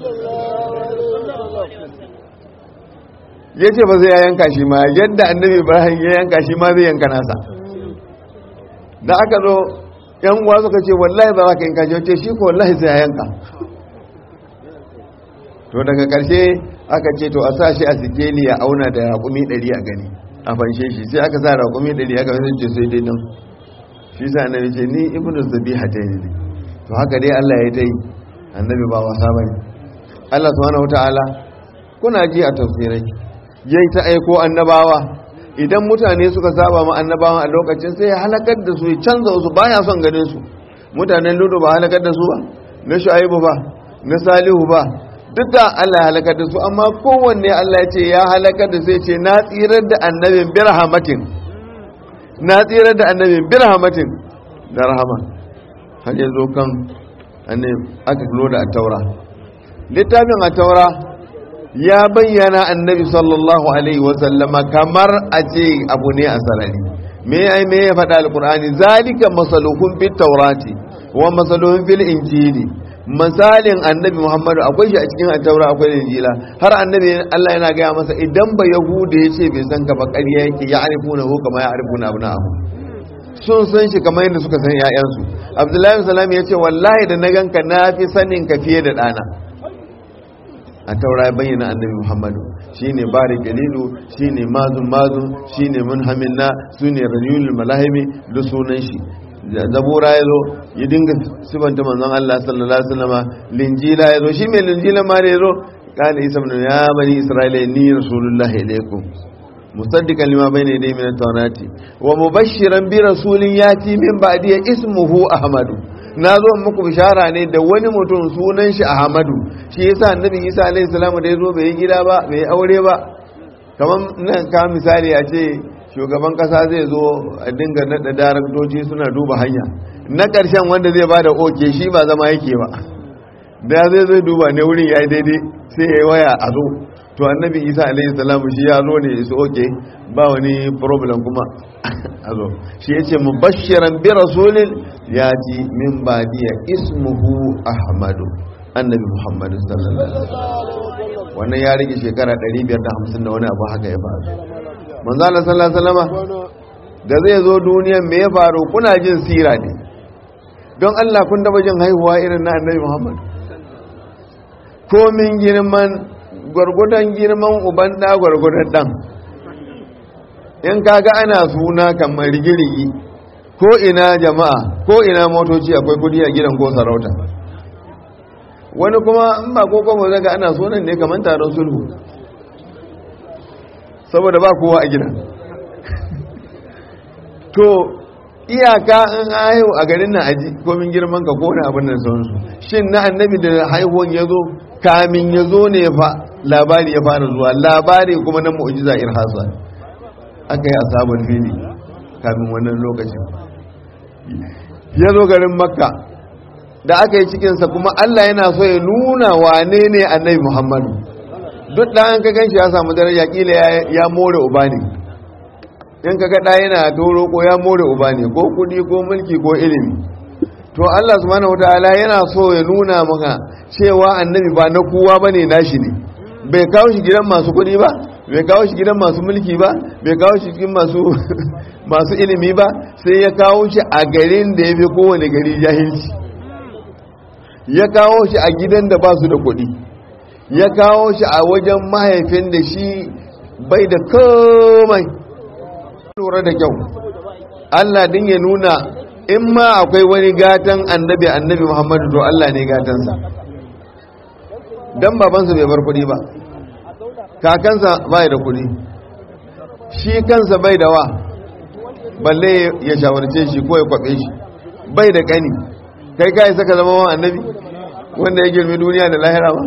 ya ce ba zai ya yanka shi ma yadda annabi ibrahim ya yanka shi ma zai yanka nasa da aka zo yan uwa suka ce wallahi ba za ka yanka shi wace shi ko wallahi sai ya yanka to daga karshe aka ce to a sa shi a sikeli ya auna da raƙumi ɗari a gani a fanshe shi sai aka sa raƙumi ɗari aka wani ce sai dai nan shi sa annabi ce ni ibnu zabiha ta ne to haka dai Allah ya ta yi annabi ba wasa bane Allah subhanahu wataala kuna ji a tafsirai yayi ta aiko annabawa idan mutane suka saba ma annabawan a lokacin sai ya halakar da su ya canza su baya son ganin su mutanen ludu ba halakar da su ba na shu'aibu ba na salihu ba duk da Allah ya halakar da su amma kowanne Allah ya ce ya halakar da sai ce na tsirar da annabin birhamatin na tsirar da annabin birhamatin da rahama har yanzu kan annabi aka kilo da taura littafin a taura ya bayyana annabi sallallahu alaihi wasallama kamar a ce abu ne a sarari me ya me ya faɗa alkur'ani zalika masaluhun fit taurati wa masaluhun fil injili misalin annabi muhammadu akwai shi a cikin attaura akwai injila har annabi Allah yana gaya masa idan ba yahuda ya ce bai san ka ba ƙarya yake ya arifuna ko kama ya arifuna abu na abu sun san shi kamar yadda suka san 'ya'yansu abdullahi salam ya ce wallahi da na ganka na fi sanin ka fiye da ɗana a taura ya bayyana annabi muhammadu shine bari galilu shine mazun mazun shine munhamin na su ne rayulul malahimi da sunan shi zabura ya zo ya dinga sifanta manzon Allah sallallahu alaihi wasallam linjila ya zo shi mai linjila ma da ya zo kana isa ibn ya bani isra'ila ni rasulullahi ilaikum musaddiqan lima bayna yadayhi min at-taurati wa mubashshiran bi rasulin yati min ba'di ismuhu ahmadu na zo muku bishara ne da wani mutum sunan shi ahmadu shi yasa annabi isa alaihi salamu da ya zo bai yi gida ba bai yi aure ba kamar nan ka misali a ce shugaban kasa zai zo a dinga nada daraktoci suna duba hanya na ƙarshen wanda zai bada oke shi ba zama yake ba da zai zai duba ne wurin ya yi daidai sai ya yi waya a zo to annabi isa alaihi salamu shi ya zo ne su oke ba wani problem kuma a zo shi ya ce mubashiran bi rasulin ya ji min badiya ismuhu ahmadu annabi muhammadu sallallahu alaihi wasallam wannan ya rage shekara 550 da wani abu haka ya faru manzo Allah sallallahu alaihi wasallam da zai zo duniyan me ya faru kuna jin sira ne don Allah kun taba jin haihuwa irin na annabi muhammad komin girman gwargwadon girman uban da gwargwadon dan in kaga ana suna kamar rigirigi ko ina jama'a ko ina motoci akwai kudi a gidan ko sarauta wani kuma in ba ko kuma zaga ana sunan ne kamar taron sulhu saboda ba kowa a gidan to iyaka in haihu a garin na aji komin girman ka ko na abin nan sauransu shin na annabi da haihuwan ya zo kamin ya zo ne fa labari ya fara zuwa labari kuma na mu'jiza irhasa aka yi asabar fili kamin wannan lokacin ya zo garin makka da aka yi cikinsa kuma allah yana so ya nuna wane ne annabi muhammadu duk da an ka gan shi ya samu daraja kila ya more uba ne in ka gaɗa yana toro ko ya more uba ne ko kudi ko mulki ko ilimi to allah subhanahu wataala yana so ya nuna maka cewa annabi ba na kowa bane nashi ne bai kawo shi gidan masu kudi ba bai kawo shi gidan masu mulki ba bai kawo shi cikin masu masu ilimi ba sai ya kawo shi a garin da ya fi kowane gari jahilci ya kawo shi a gidan da ba su da kuɗi ya kawo shi a wajen mahaifin da shi bai da komai lura da kyau Allah din ya nuna in ma akwai wani gatan annabi annabi Muhammadu to Allah ne gatansa dan babansa bai bar kuɗi ba kakansa bai da kuɗi shi kansa bai da wa balle ya shawarce shi ko ya kwabe shi bai da kani kai ka isa ka zama annabi wanda ya girmi duniya da lahira ba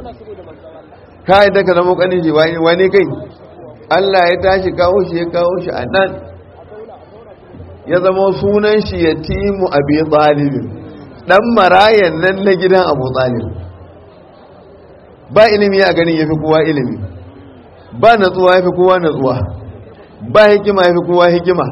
ka yi ka zama kanin shi wani kai Allah ya tashi kawo shi ya kawo shi a nan ya zama sunan shi ya timu abi talibin dan marayan nan na gidan abu talib ba ilimi a ganin ya fi kowa ilimi ba natsuwa ya fi kowa natsuwa ba hikima ya fi kowa hikima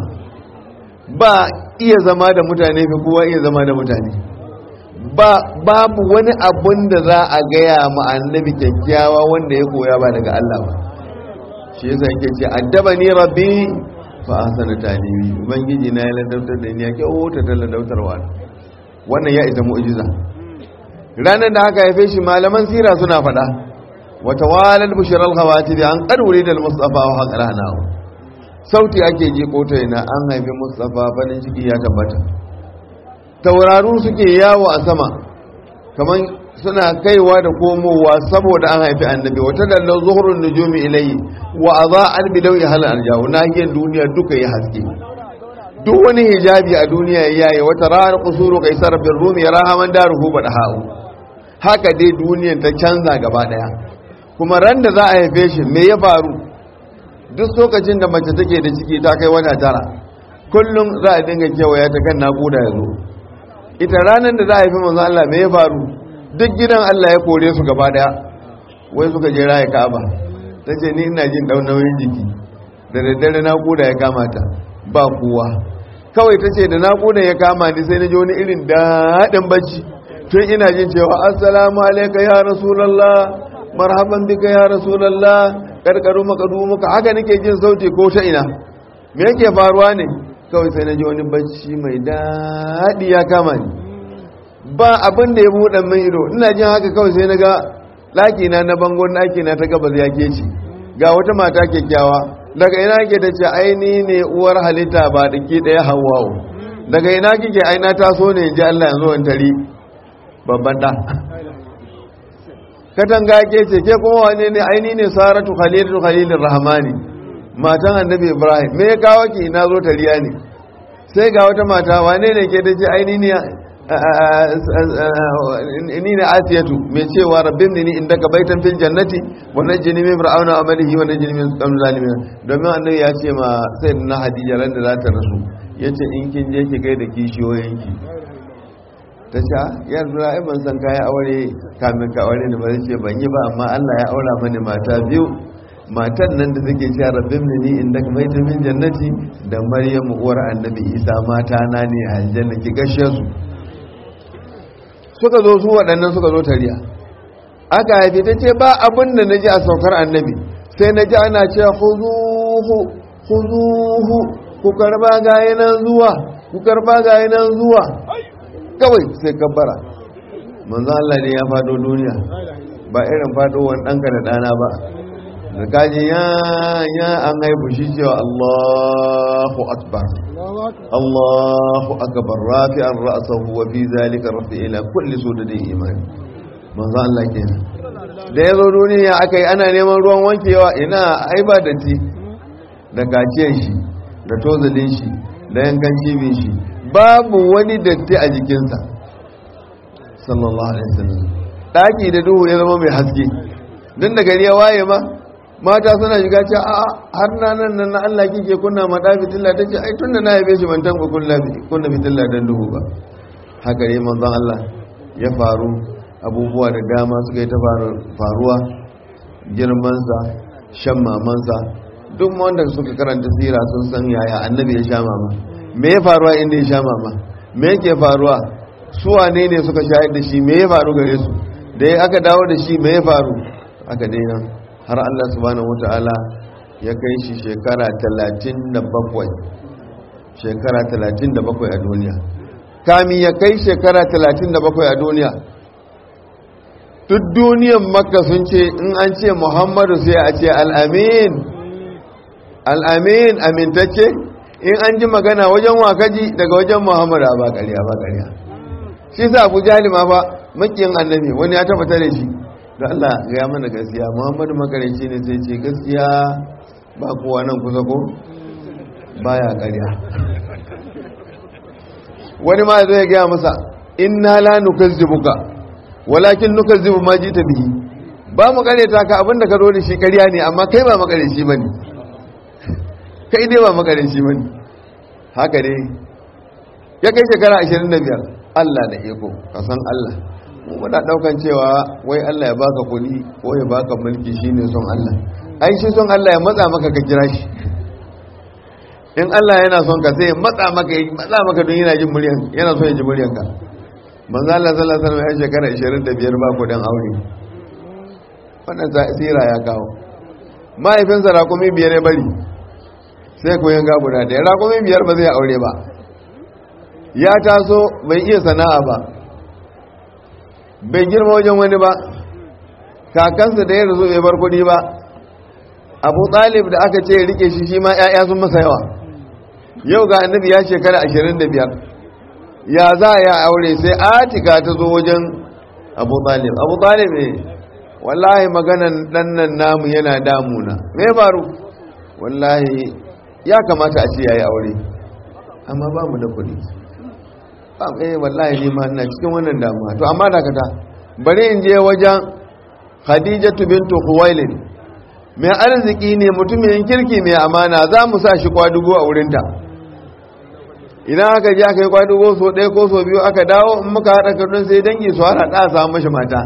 ba iya zama da mutane fi kowa iya zama da mutane ba babu wani abun da za a gaya ma annabi kyakkyawa wanda ya koya ba daga Allah ba shi yasa yake ce addaba ni rabbi fa ahsana talibi ubangiji na ya ladautar da ni ya kyauta ta ladautarwa wannan ya isa mu'jiza ranar da aka haife shi malaman sira suna faɗa wata walal bushiral hawati da an ƙarwuri da mustafa wa haƙara na sauti ake ji kota yana an haifi mustafa farin ciki ya tabbata tauraru suke yawo a sama kamar suna kaiwa da komowa saboda an haifi annabi wata dallar zuhurun nujumi ilayi wa a za an bi dauyi halin aljahu nahiyar duniya duka ya haske duk wani hijabi a duniya ya yaye wata ranar kusuru kai sarrafin rumi ya rahaman daruhu ba da ha'u haka dai duniyan ta canza gaba daya kuma ran da za a haife shi me ya faru duk lokacin da mace take da ciki ta kai wata tara kullum za a dinga kewaya ta kan naƙuda ya zo ita ranar da za a haifi manzo Allah me ya faru duk gidan Allah ya kore su gaba daya wai suka je raya Ka'aba ta ce ni ina jin dau nauyin jiki da daddare naƙuda ya kama ta ba kowa kawai ta ce da naƙuda ya kama ni sai na ji wani irin daɗin bacci tun ina jin cewa assalamu alaika ya rasulallah marhaban bika ya rasulallah karkaru makadu muka haka nake jin sauti ko ta ina me yake faruwa ne kawai sai na ji wani bacci mai daɗi ya kama ni ba abin da ya buɗe min ido ina jin haka kawai sai na ga ɗakina na bangon ɗakina ta gabas ya ke ci ga wata mata kyakkyawa daga ina ke ta ce aini ne uwar halitta ba da ke ɗaya hawawo daga ina kike aina taso ne in ji Allah yanzu in tari babban ɗa katanga ke ce ke kuma wane ne aini ne saratu khalilu khalilur rahmani matan annabi ibrahim me ya kawo ki ina zo tariya ne sai ga wata mata wane ne ke da ce aini ne ni ne asiyatu mai cewa rabbin ni inda ka baitan fil jannati wa najjini min fir'auna wa amalihi wa najjini min qawmi zalimin domin annabi ya ce ma sayyidina hadija ran da za ta rasu yace in kin je ki gaida kishiyoyinki ta ce ya zura ai ban san kayan aure kamin ka aure ne ba zai ce ban yi ba amma Allah ya aura mani mata biyu matan nan da take cewa rabbim ni inda ka baita min jannati da maryam uwar annabi isa mata na ne a aljanna ki gashe su suka zo su waɗannan suka zo tariya aka haifi ta ce ba abin da na ji a saukar annabi sai na ji ana cewa huzuhu huzuhu ku karba gayi nan zuwa ku karba gayi nan zuwa kawai sai kabbara manzo Allah ne ya fado duniya ba irin fadowar ɗanka da ɗana ba da kaji ya ya an haifu shi cewa Allahu akbar Allahu akbar rafi'an ra'sahu wa fi zalika rafi ila kulli sudadin imani manzo Allah kenan da ya zo duniya aka yi ana neman ruwan wankewa ina ai ba datti da kaciyar shi da tozalin shi da yankan cibin shi babu wani datti a jikinsa sallallahu alaihi wasallam daki da duhu ya zama mai haske don da gari ya waye ma mata suna shiga ce a har na nan nan na Allah kike kunna ma da fitilla ta ce ai tunda na yabe shi ban tanka kunna kunna fitilla dan duhu ba haka ne manzon Allah ya faru abubuwa da dama suka yi ta faruwa girmansa shan mamansa duk wanda suka karanta sira sun san yaya annabi ya sha mama me ya faruwa inda ya sha mama me yake faruwa su wane ne suka shayar da shi me ya faru gare su da ya aka dawo da shi me ya faru aka daina har Allah subhanahu wata'ala ya kai shi shekara 37 shekara 37 a duniya kami ya kai shekara 37 a duniya duk duniyan makka sun ce in an ce muhammadu sai a ce al'amin al'amin amintacce in an ji magana wajen wakaji daga wajen muhammadu ba ƙarya ba ƙarya shi sa abu jalima ba makiyin annabi wani ya tabbata da shi da Allah ya mana gaskiya muhammadu makaranci ne sai ce gaskiya ba kowa nan kusa ko baya ƙarya wani ma zai gaya masa inna la nukazzibuka walakin nukazzibu ma jita bihi ba mu kareta ka abinda ka zo da shi ƙarya ne amma kai ba makare shi bane kai dai ba makare shi bane haka dai ya kai shekara 25 Allah da iko ka san Allah mu muna daukan cewa wai Allah ya baka kuɗi ko ya baka mulki shine son Allah ai shi son Allah ya matsa maka ka kira shi in Allah yana son ka sai ya matsa maka ya matsa maka don yana jin muryan yana son ya ji muryan ka manzo Allah sallallahu alaihi wasallam ya shekara 25 ba ku dan aure wannan tsira ya kawo mahaifinsa rakumi biyar ya bari sai ku yanga guda da rakumi biyar ba zai aure ba ya taso bai iya sana'a ba bai girma wajen wani ba kakansa da ya rasu bai bar kudi ba abu talib da aka ce rike shi shi ma 'ya'ya sun masa yawa yau ga annabi ya shekara 25 ya za ya aure sai atika ta zo wajen abu talib abu talib ne wallahi maganan ɗannan namu yana damuna me faru wallahi ya kamata a ce ya yi aure amma ba mu da kuɗi ba eh wallahi ne ma ina cikin wannan damuwa to amma dakata bari in je wajen khadijatu bintu khuwailid mai arziki ne mutumin kirki mai amana za mu sa shi kwadugo a wurinta idan aka je aka yi kwadugo so ɗaya ko so biyu aka dawo in muka haɗa kardun sai dangi su haɗa ɗa samu mashi mata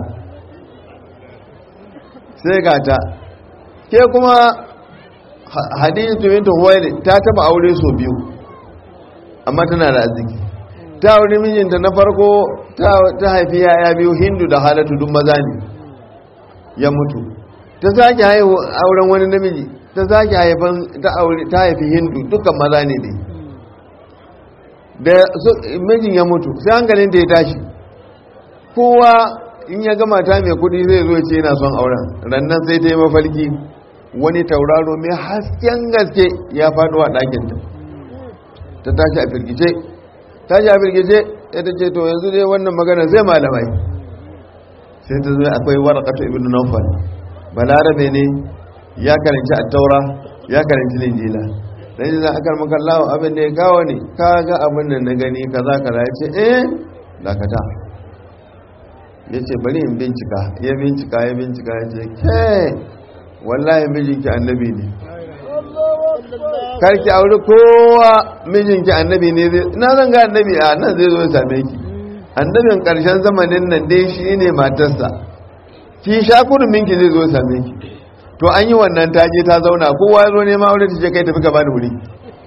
sai gata ke kuma hadijatu bintu khuwailid ta taba aure so biyu amma tana da arziki ta aure mijinta na farko ta haifi yaya biyu hindu da halatu duk maza ne ya mutu ta sake haihu auren wani namiji ta sake haifan ta haifi hindu dukkan maza ne ne da mijin ya mutu sai hankalin ta ya tashi kowa in ya gama ta mai kudi zai zo ce yana son auren rannan sai ta yi mafarki wani tauraro mai hasken gaske ya faɗo a ɗakinta ta tashi a firgice tashi a firgice ya ta ce to yanzu dai wannan magana zai malamai sai ta zo akwai warakatu ibn nawfal balarabe ne ya karanci attaura ya karanci linjila dan yi za a karmaka lawa abin da ya kawo ne ka ga abin da na gani kaza kaza ya ce eh dakata ya ce bari in bincika ya bincika ya bincika ya ce ke wallahi mijinki annabi ne karki auri kowa mijinki annabi ne zai na zan ga annabi a nan zai zo ya same ki annabin karshen zamanin nan dai shi ne matarsa ki sha minki zai zo ya same ki to an yi wannan taje ta zauna kowa ya zo nema aure ta ce kai tafi ka bani wuri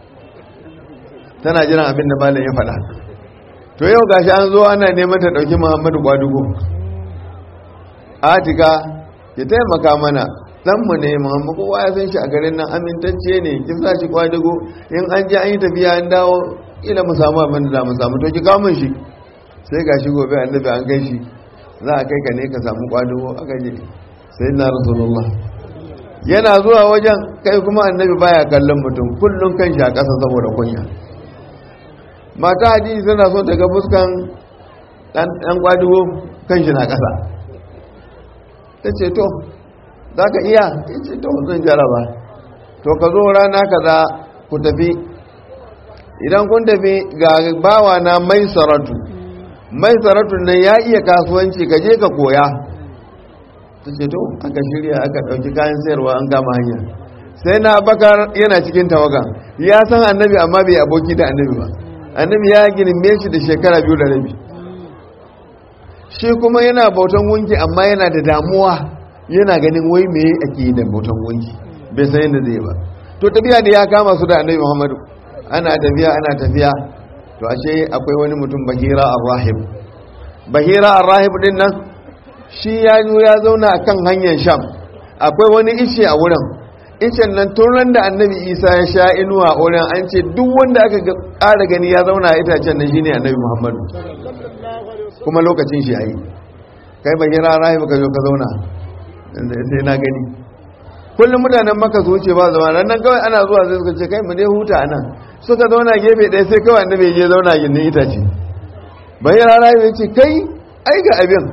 tana jiran abin da malam ya faɗa to yau gashi an zo ana neman ta ɗauki muhammadu kwadugo atika ya taimaka mana mu ne muhammadu kowa ya san shi a garin nan amintacce ne kin sa shi kwadugo in an je an yi tafiya an dawo ila mu samu abin da za mu samu to ki kawo min shi sai gashi gobe annabi an kai shi za a kai ka ne ka samu kwadugo aka je sai na rasulullah yana zuwa wajen kai kuma annabi baya kallon mutum kullum kan shi a ƙasa saboda kunya mata hadisi tana so ta ga fuskan ɗan kwadugo kan shi na ƙasa ta ce to za ka iya ya ce to zan jaraba to ka zo rana kaza ku tafi idan kun tafi ga bawa na mai saratu mai saratu nan ya iya kasuwanci ka je ka koya ta ce to aka shirya aka ɗauki kayan sayarwa an kama hanya sai na bakar yana cikin tawaga ya san annabi amma bai aboki da annabi ba annabi ya girme shi da shekara biyu da rabi shi kuma yana bautan gunki amma yana da damuwa yana ganin wai me ake yi da bautan gunki bai san yadda zai ba to tafiya da ya kama su da annabi muhammadu ana tafiya ana tafiya to ashe akwai wani mutum bahira ar-rahib bahira ar-rahib din nan shi ya zo ya zauna akan hanyar sham akwai wani ishe a wurin ishen nan turan da annabi isa ya sha inuwa a wurin an ce duk wanda aka ƙara gani ya zauna a itacen nan shine annabi muhammadu kuma lokacin shi yayi kai ba hira rahibu ka zo ka zauna sai na gani kullum mutanen maka su wuce ba zama nan kawai ana zuwa sai suka ce kai mu dai huta a nan suka zauna gefe ɗaya sai kawai annabi ya je zauna gindin itace ba hira rahibu ya ce kai ai ga abin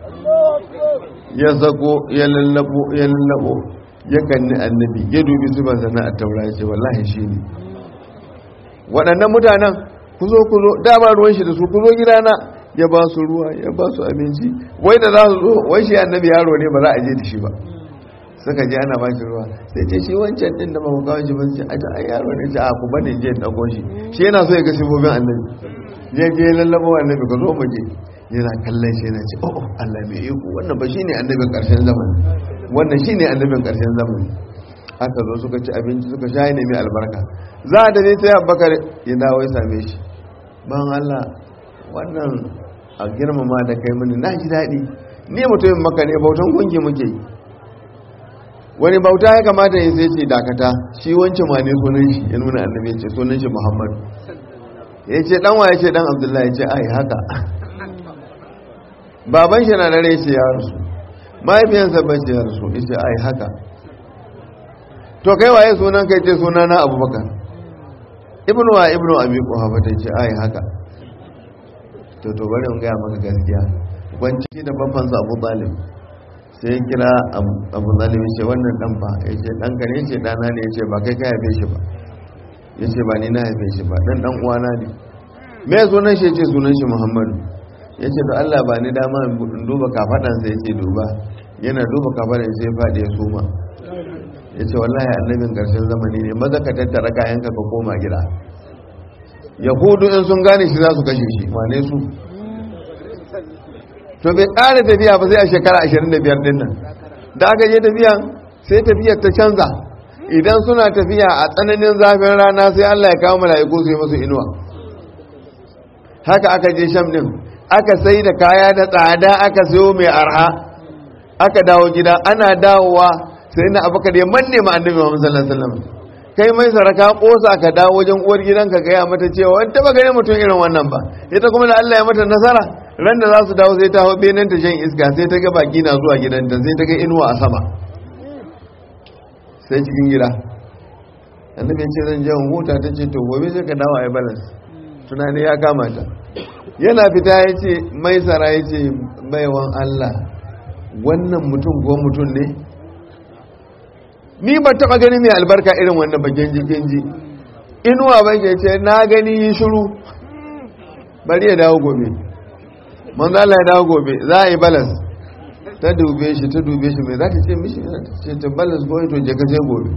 ya zako ya lallabo ya lallabo ya kanni annabi ya dubi su ban sana a taura ya ce wallahi shi ne waɗannan mutanen ku zo ku zo dama ruwan shi da su ku zo gidana ya ba su ruwa ya ba su abinci wai da za su zo wai shi annabi yaro ne ba za a je da shi ba suka je ana ba shi ruwa sai ce shi wancan din da mamu kawo shi ba ce aja ai yaro ne ce a ku bane je in dauko shi shi yana so ya ga sifofin annabi je je lallabo annabi ka zo mu je yana kallon shi yana ce oh Allah mai iko wannan ba shine annabin karshen zamani wannan shine annabin karshen zamani aka zo suka ci abinci suka sha ne mai albarka za a dare sai Abubakar ya dawo ya same shi ban Allah wannan a girmama da kai mini na ji daɗi ni mutumin maka ne bautan gunki muke yi wani bauta ya kamata ya sai ce dakata shi wancan ma ne sunan shi ya nuna annabi ya ce sunan shi muhammadu ya ce dan waye ce dan abdullahi ya ce ai haka baban shi na da rai ce ya rasu mahaifiyansa ba ce ya rasu ya ce ai haka to kai waye sunan kai ce suna na abubakar ibnu wa ibnu abi kuhafa ta ce ai haka to to bari in gaya maka gaskiya kwanci da babbansa abu talib sai ya kira abu zalim ya ce wannan dan fa ya ce dan ka ne ce dana ne ya ce ba kai ka haife shi ba ya ce ba ni na haife shi ba dan dan uwana ne me sunan shi ya ce sunan shi muhammadu ya ce da allah ba ni dama in duba kafaɗansa ya ce duba yana duba kafaɗan sai faɗi ya suma ya ce wallahi annabin ƙarshen zamani ne maza ka tattara kayanka ka koma gida yahudu in sun gane shi za su kashe shi wane su to bai ƙara tafiya ba sai a shekara 25 din nan da aka je tafiya sai tafiyar ta canza idan suna tafiya a tsananin zafin rana sai Allah ya kawo mala'iku su yi musu inuwa haka aka je sham din aka sai da kaya da tsada aka sayo mai arha aka dawo gida ana dawowa sai na abakar ya manne ma annabi Muhammad sallallahu alaihi wasallam kai mai saraka kosa ka dawo wajen uwar gidanka gaya mata cewa wani taba ganin mutum irin wannan ba ita kuma da Allah ya mata nasara ran da za su dawo sai ta hau benin ta shan iska sai ta ga baki na zuwa gidanta sai ta ga inuwa a sama sai cikin gida annabi ce zan je huta ta ce to gobe sai ka dawo a yi balance tunani ya kama ta yana fita ya ce mai tsara ya ce baiwan Allah wannan mutum ko mutum ne ni ba taba gani mai albarka irin wannan ba genji genji inuwa ba ke ce na gani yi shiru bari ya dawo gobe manzo Allah ya dawo gobe za a yi balas ta dube shi ta dube shi mai za ta ce mishi ce ta balas gobe to je ka je gobe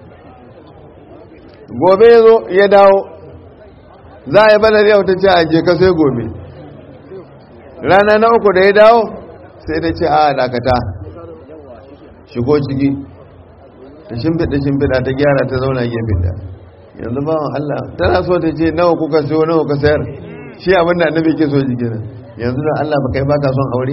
gobe ya zo ya dawo za a yi balas yau ta ce a je ka sai gobe rana na uku da ya dawo sai ta ce a dakata shigo ciki ta shimfiɗa shimfiɗa ta gyara ta zauna gefen da yanzu bawan Allah tana so ta ce nawa kuka siyo nawa ka sayar shi abin da annabi ke so jiki nan yanzu da Allah ba kai ba ka son aure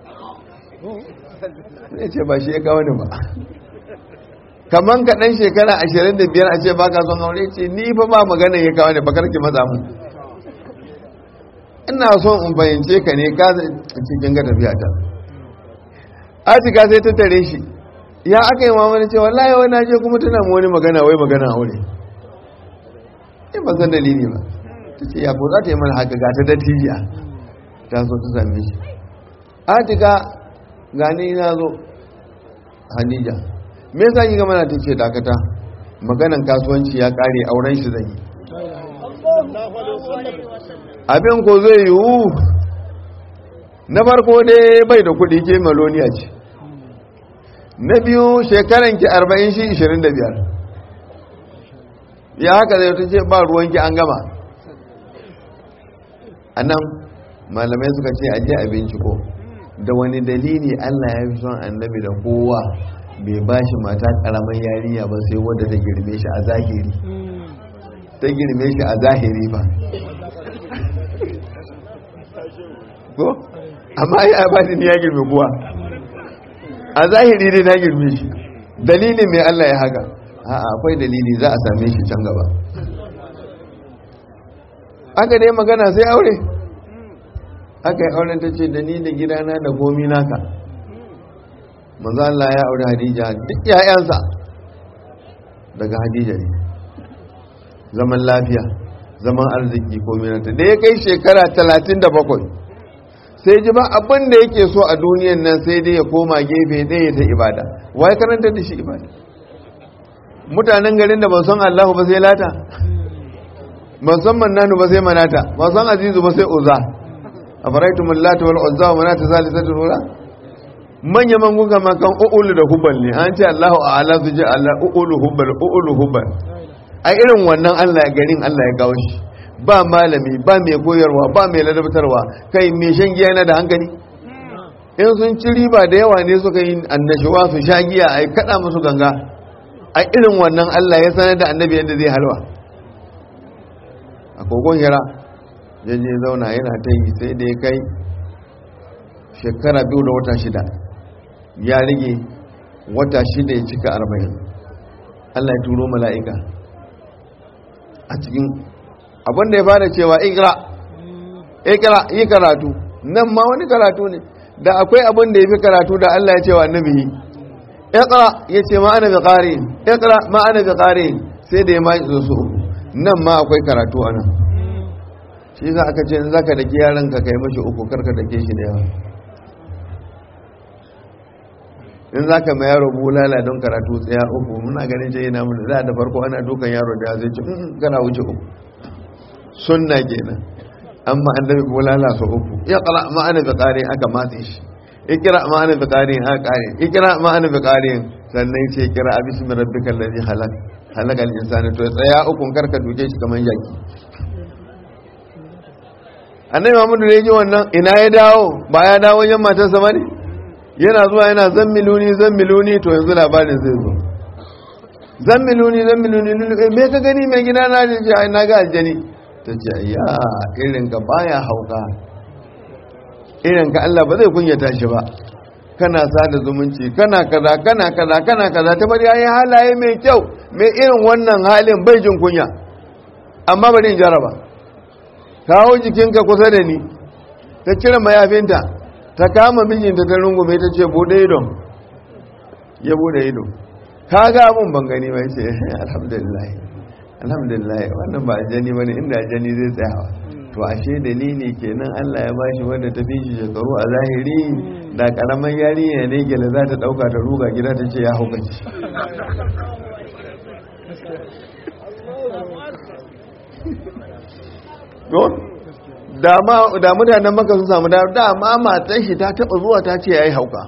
zai ce ba shi ya kawo ni ba kaman ka ɗan shekara ashirin da biyar a ce ba ka son aure ce ni fa ba magana ya kawo ni ba karki maza mu ina son in fahimce ka ne ka cikin ga tafiya ta atika sai ta tare shi ya aka yi mamani ce wallahi wai na je kuma tana mu wani magana wai magana aure in ba san dalili ba ta ce ya ko za ta yi mana haka ga ta dattijiya ta so ta same shi atika gani na zo hanija me yasa ki ga mana ta ce dakata maganan kasuwanci ya kare auren shi zai yi abin ko zai yiwu na farko dai bai da kuɗi ke maloniya ce na biyu shekaran ki arba'in shi ishirin da biyar ya haka zai ta ce ba ruwanki an gama a nan malamai suka ce aje a binciko da wani dalili allah ya fi son annabi da kowa bai ba shi mata karamin yarinya ba sai wadda ta girme shi a zahiri ta girme shi a zahiri ba ko amma ya ba ni ya girme kuwa a zahiri dai na girme shi dalilin mai Allah ya haka a'a akwai dalili za a same shi can gaba aka dai magana sai aure aka yi auren ta ce da ni da gidana da komi naka manzo Allah ya aure Hadija duk ƴaƴansa daga Hadija ne zaman lafiya zaman arziki komi nata da ya kai shekara 37 sai ji ba abin da yake so a duniyan nan sai dai ya koma gefe ɗaya ta ibada wai karanta da shi ibada mutanen garin da ba san Allahu ba sai lata ba san mannanu ba sai manata ba san azizu ba sai uza afaraitum allata wal uzza wa manata salisatul ula manya man guga makan uulu da hubal ne an ce Allahu a'ala su ji Allah uulu hubal uulu hubal a irin wannan Allah ya garin Allah ya gawo shi ba malami ba mai koyarwa ba mai ladabtarwa kai mai shan giya yana da hankali in sun ci riba da yawa ne suka yi annashuwa su sha giya a kada musu ganga a irin wannan Allah ya sanar da annabi yadda zai halwa a kogon hira ya je zauna yana ta yi sai da ya kai shekara biyu da wata shida ya rage wata shida ya cika arba'in Allah ya turo mala'ika a cikin abinda ya fara cewa ikra ikra yi karatu nan ma wani karatu ne da akwai abin da ya fi karatu da Allah ya ce wa annabi ikra ya ce ma ana bi qari ikra ma ana bi qari sai da ya ma zo su nan ma akwai karatu a nan shi za aka ce in zaka dake yaron ka kai mashi uku karka dake shi da yawa in zaka mai yaro bulala don karatu tsaya uku muna ganin ce yana mun da da farko ana dukan yaro da zai ce kana wuce uku sunna kenan amma annabi bulala su uku iqra ma ana bi qari aka matse shi ikra ma ana bi qari aka qari ikra ma ana bi qari sannan ce kira bismi rabbikal ladhi khalaq halakal insani to tsaya uku karka duke shi kaman yaki annabi Muhammadu ne ji wannan ina ya dawo ba ya dawo yan matarsa bane yana zuwa yana zammiluni zammiluni to yanzu labarin zai zo zammiluni zammiluni me ka gani mai gida na ce ai na ga aljani ta ce ya irin ka baya hauka irin ka Allah ba zai kunyata shi ba kana sada zumunci kana kaza kana kaza kana kaza ta bari yayi halaye mai kyau mai irin wannan halin bai jin kunya amma bari in jaraba kawo jikinka kusa da ni ta cire mayafinta ta kama mijinta ta rungume ta ce bude idon ya bude ido ka ga abun ban gani mai ce alhamdulillah alhamdulillah wannan ba ajani bane inda ajani zai tsayawa to ashe dalili kenan Allah ya bashi wanda ta fi shi shekaru a zahiri da karaman yarinya ne gele za ta dauka ta ruga gida ta ce ya haukaci da mutanen maka sun samu dama matan shi ta taba zuwa ta ce ya yi hauka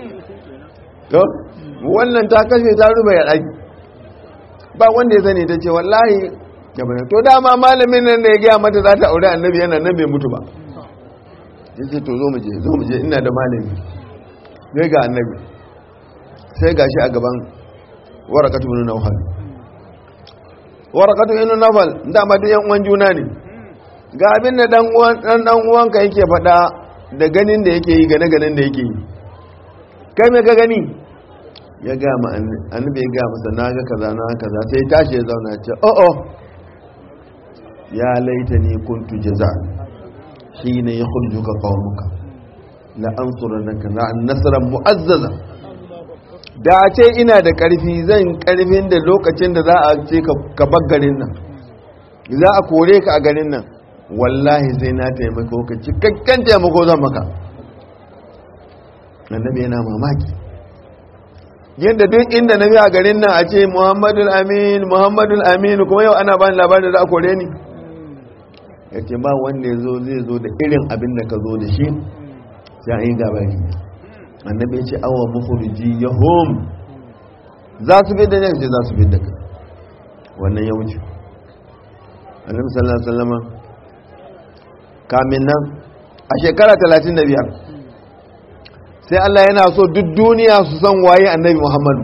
wannan ta kashe ta ruba ya ɗaki ba wanda ya sani ta ce wallahi to dama malamin nan da ya gaya mata za ta aure annabi yana nan bai mutu ba ya ce to zo mu je zo mu je ina da malami sai ga annabi sai ga shi a gaban warakatu ibn nawfal warakatu ibn nawfal dama duk yan uwan juna ne ga abin da dan uwan dan dan uwanka yake faɗa da ganin da yake yi gane ganin da yake yi kai me ka gani ya ga ma annabi ya ga masa na ga kaza na kaza sai tashi ya zauna ce oh oh ya laitani kuntu jaza hina yakhrujuka qaumuka la ansurannaka la nasran mu'azzaza da a ce ina da karfi zan karfin da lokacin da za a ce ka bar garin nan za a kore ka a garin nan wallahi sai na taimako ka cikakken taimako zan maka annabi yana mamaki yadda duk inda na a garin nan a ce muhammadul amin muhammadul amin kuma yau ana bani labarin da za a kore ni ya ce ba wanda ya zo zai zo da irin abin da ka zo da shi sai an yi gabari annabi ya ce awa mafuruji ya hom za su fi da ne ce za su fi da ka wannan ya wuce annabi sallallahu alaihi wasallama kamin nan a shekara 35 sai Allah yana so duk duniya su san waye annabi Muhammadu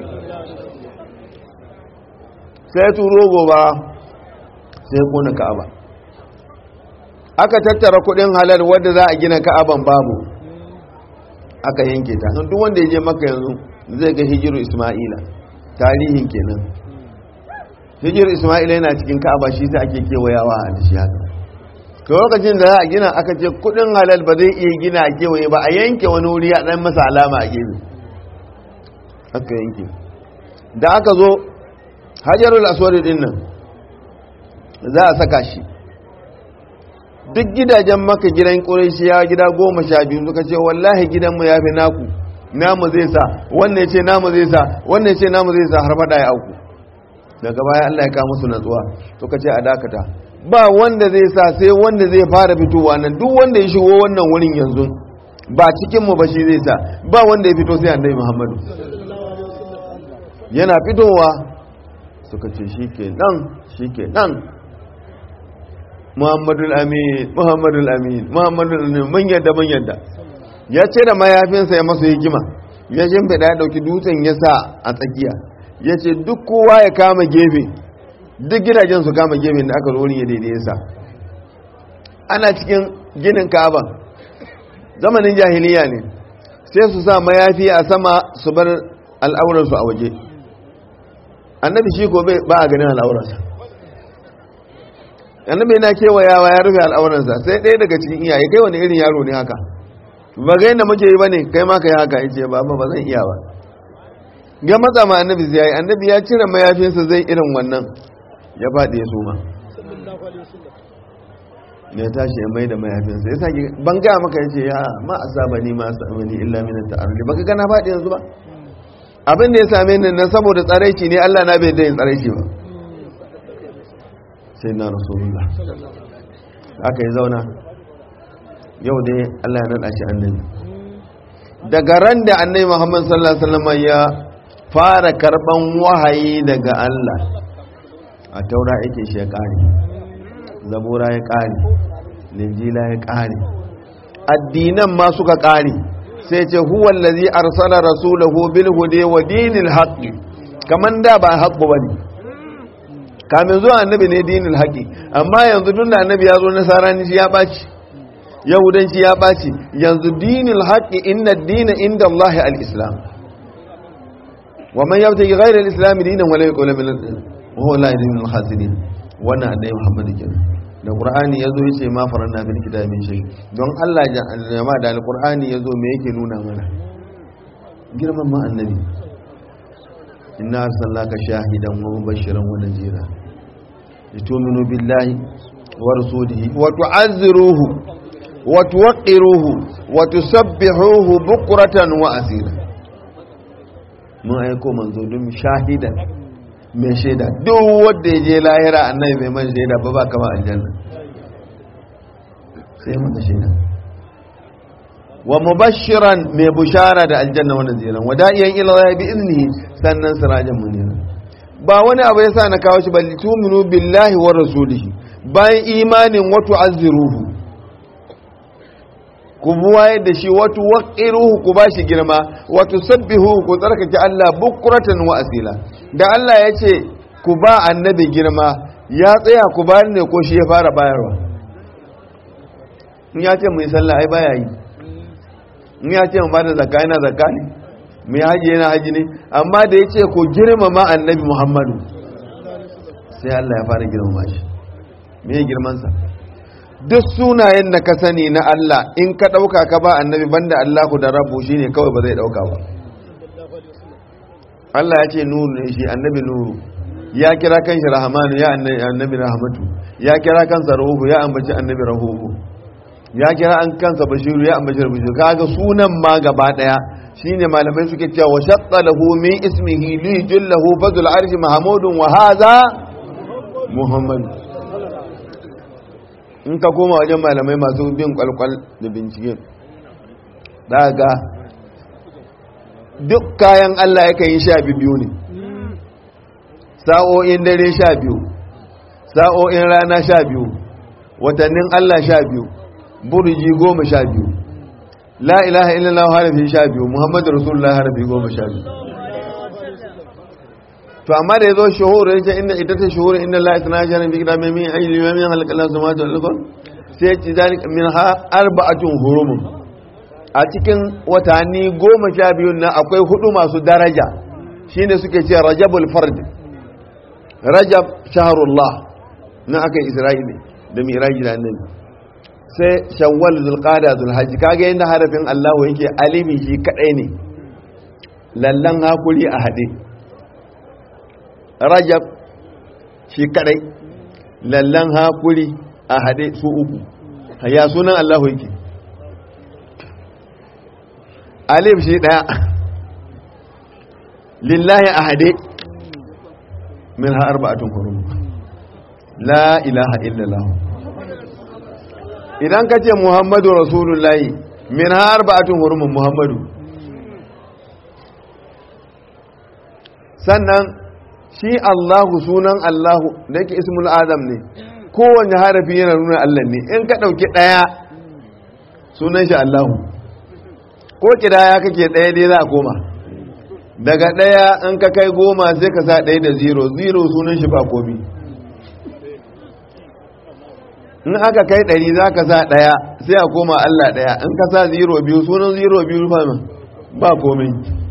sai turo goba sai kona ka'aba aka tattara kudin halal wadda za a gina ka'aban babu aka yanke ta duk wanda ya je maka yanzu zai ga hijiru isma'ila tarihin kenan hijiru isma'ila yana cikin ka'aba shi sai ake kewayawa a shi haka to lokacin da za a gina aka ce kudin halal ba zai iya gina a kewaye ba a yanke wani wuri a dan masa alama a gefe aka yanke da aka zo hajarul aswad din nan za a saka shi duk gidajen maka gidan ya gida goma sha biyu suka ce wallahi gidanmu ya fi naku namu zai sa wannan ya ce namu zai sa wannan ya ce namu zai sa har fada ya auku daga baya Allah ya kawo musu natsuwa suka ce a dakata ba wanda zai sa sai wanda zai fara fitowa nan duk wanda ya shigo wannan wurin yanzu ba cikinmu ba shi zai sa ba wanda ya fito sai annabi muhammadu yana fitowa suka ce shi ke nan shi ke nan muhammadul amin muhammadul amin muhammadul amin mun yadda mun yadda ya ce da mayafinsa ya masa hikima ya shimfiɗa ya ɗauki dutsen ya sa a tsakiya ya ce duk kowa ya kama gefe duk gidajen su kama gefe da aka zo ya daidai sa ana cikin ginin ka'aba zamanin jahiliya ne sai su sa mayafi a sama su bar al'auransu a waje annabi shi ko ba a ganin al'auransa annabi yana kewayawa ya rufe al'auransa sai ɗaya daga cikin iyaye kai wani irin yaro ne haka ba ga yadda muke yi ba ne kai ma ka yi haka ya ce ba ba zan iya ba ga matsa ma annabi zai yi annabi ya cire mayafinsa zai irin wannan ya faɗi ya suma ya tashi ya mai da mayafinsa ya sake ban gaya maka ya ce ya ma a saba ni ma a saba ni illa min ta'arri baka gana faɗi yanzu ba abin da ya same ni na saboda tsaraici ne Allah na bai da yin tsaraici ba sai na rasulullah aka yi zauna yau dai Allah ya naɗa shi annabi daga ran da annabi Muhammad sallallahu alaihi wasallam ya fara karban wahayi daga Allah a taura yake shi ya kare zabura ya kare linjila ya kare addinan ma suka kare sai ce huwa allazi arsala rasulahu bil hudi wa dinil haqq kaman da ba haqqo bane kamin zuwa annabi ne dinil haqqi amma yanzu tun da annabi ya zo nasarani shi ya baci yahudanci ya baci yanzu dinil haqqi inna ad-dina inda Allah al-islam wa man yabtaghi ghayra al-islam dinan wala yuqbal min huwa la yadin al-khasirin wannan annabi Muhammad kenan da qur'ani yazo yace ma faranna bil kitabi shay don Allah jama'a da al-qur'ani yazo me yake nuna mana girman ma annabi inna arsalnaka shahidan wa mubashiran wa nadhira litu'minu billahi wa rasulihi wa tu'azziruhu wa tuwaqqiruhu wa tusabbihuhu bukratan wa asila mun aiko manzo don shahidan mai shaida duk wanda ya je lahira annabi mai man shaida ba ba kama aljanna sai maka shaida wa mubashiran mai bushara da aljanna wannan ziran wada'iyan ila Allah bi iznihi sannan sirajan munira ba wani abu yasa na kawo shi balli tuminu billahi wa rasulihi bayan imanin wa tu'azziruhu ku buwaye da shi wato waqiruhu ku bashi girma wato sabbihu ku tsarkake Allah bukratan wa asila da Allah ya ce ku ba annabi girma ya tsaya ku bayar ne ko shi ya fara bayarwa in ya ce mu yi sallah ai baya yi in ya ce mu ba da zakka yana zakka ne mu yi haji yana haji ne amma da ya ce ku girmama annabi muhammadu sai Allah ya fara girmama shi me girmansa duk sunayen da ka sani na Allah in ka ɗauka ka ba annabi banda Allahu da rabu shi ne kawai ba zai ɗauka ba Allah ya ce nuru ne shi annabi nuru ya kira kan shi rahamanu ya annabi rahamatu ya kira kansa rahuhu ya ambaci annabi rahuhu ya kira an kansa bashiru ya ambaci bashiru kaga sunan ma gaba daya shine malamai suke cewa wa shatta lahu min ismihi li jullahu fadul arshi mahmudun wa hadha muhammad in ka koma wajen malamai masu bin kwalkwal da bincike daga duk kayan Allah yakan yi sha biyu ne sa'o'in dare sha biyu sa'o'in rana sha biyu watannin Allah sha biyu burji goma sha biyu la ilaha illallah harafi sha biyu muhammadu rasulullah harafi goma sha biyu to amma da ya zo shuhuru ya ce inda ita ta shuhuru inda la isna sharin bi kitabi min ayli wa min halqala samawati wal ardh sai ya ce zalika min ha arba'atun hurumun a cikin watanni goma sha biyu na akwai hudu masu daraja shine suke ce rajabul fard rajab shahrullah na aka isra'ili da miraji da annabi sai shawwal zulqada zulhajji kaga yanda harafin Allah yake alimin shi kadai ne lallan hakuri a hade rajab shi kadai lallan hakuri a hade su uku ya sunan Allah yake alif shi daya lillahi a hade min ha arba'atun hurum la ilaha illallah idan ka ce muhammadu rasulullahi min har ba'atun hurumin muhammadu sannan shi allahu sunan allahu da yake ismul adam ne kowane harafi yana nuna allah ne in ka ɗauki ɗaya sunan shi allahu ko kidaya kake ɗaya dai za a koma daga ɗaya in ka kai goma sai ka sa ɗaya da zero zero sunan shi ba komi in aka kai ɗari za ka sa ɗaya sai a koma Allah ɗaya in ka sa zero biyu sunan zero biyu fama ba komai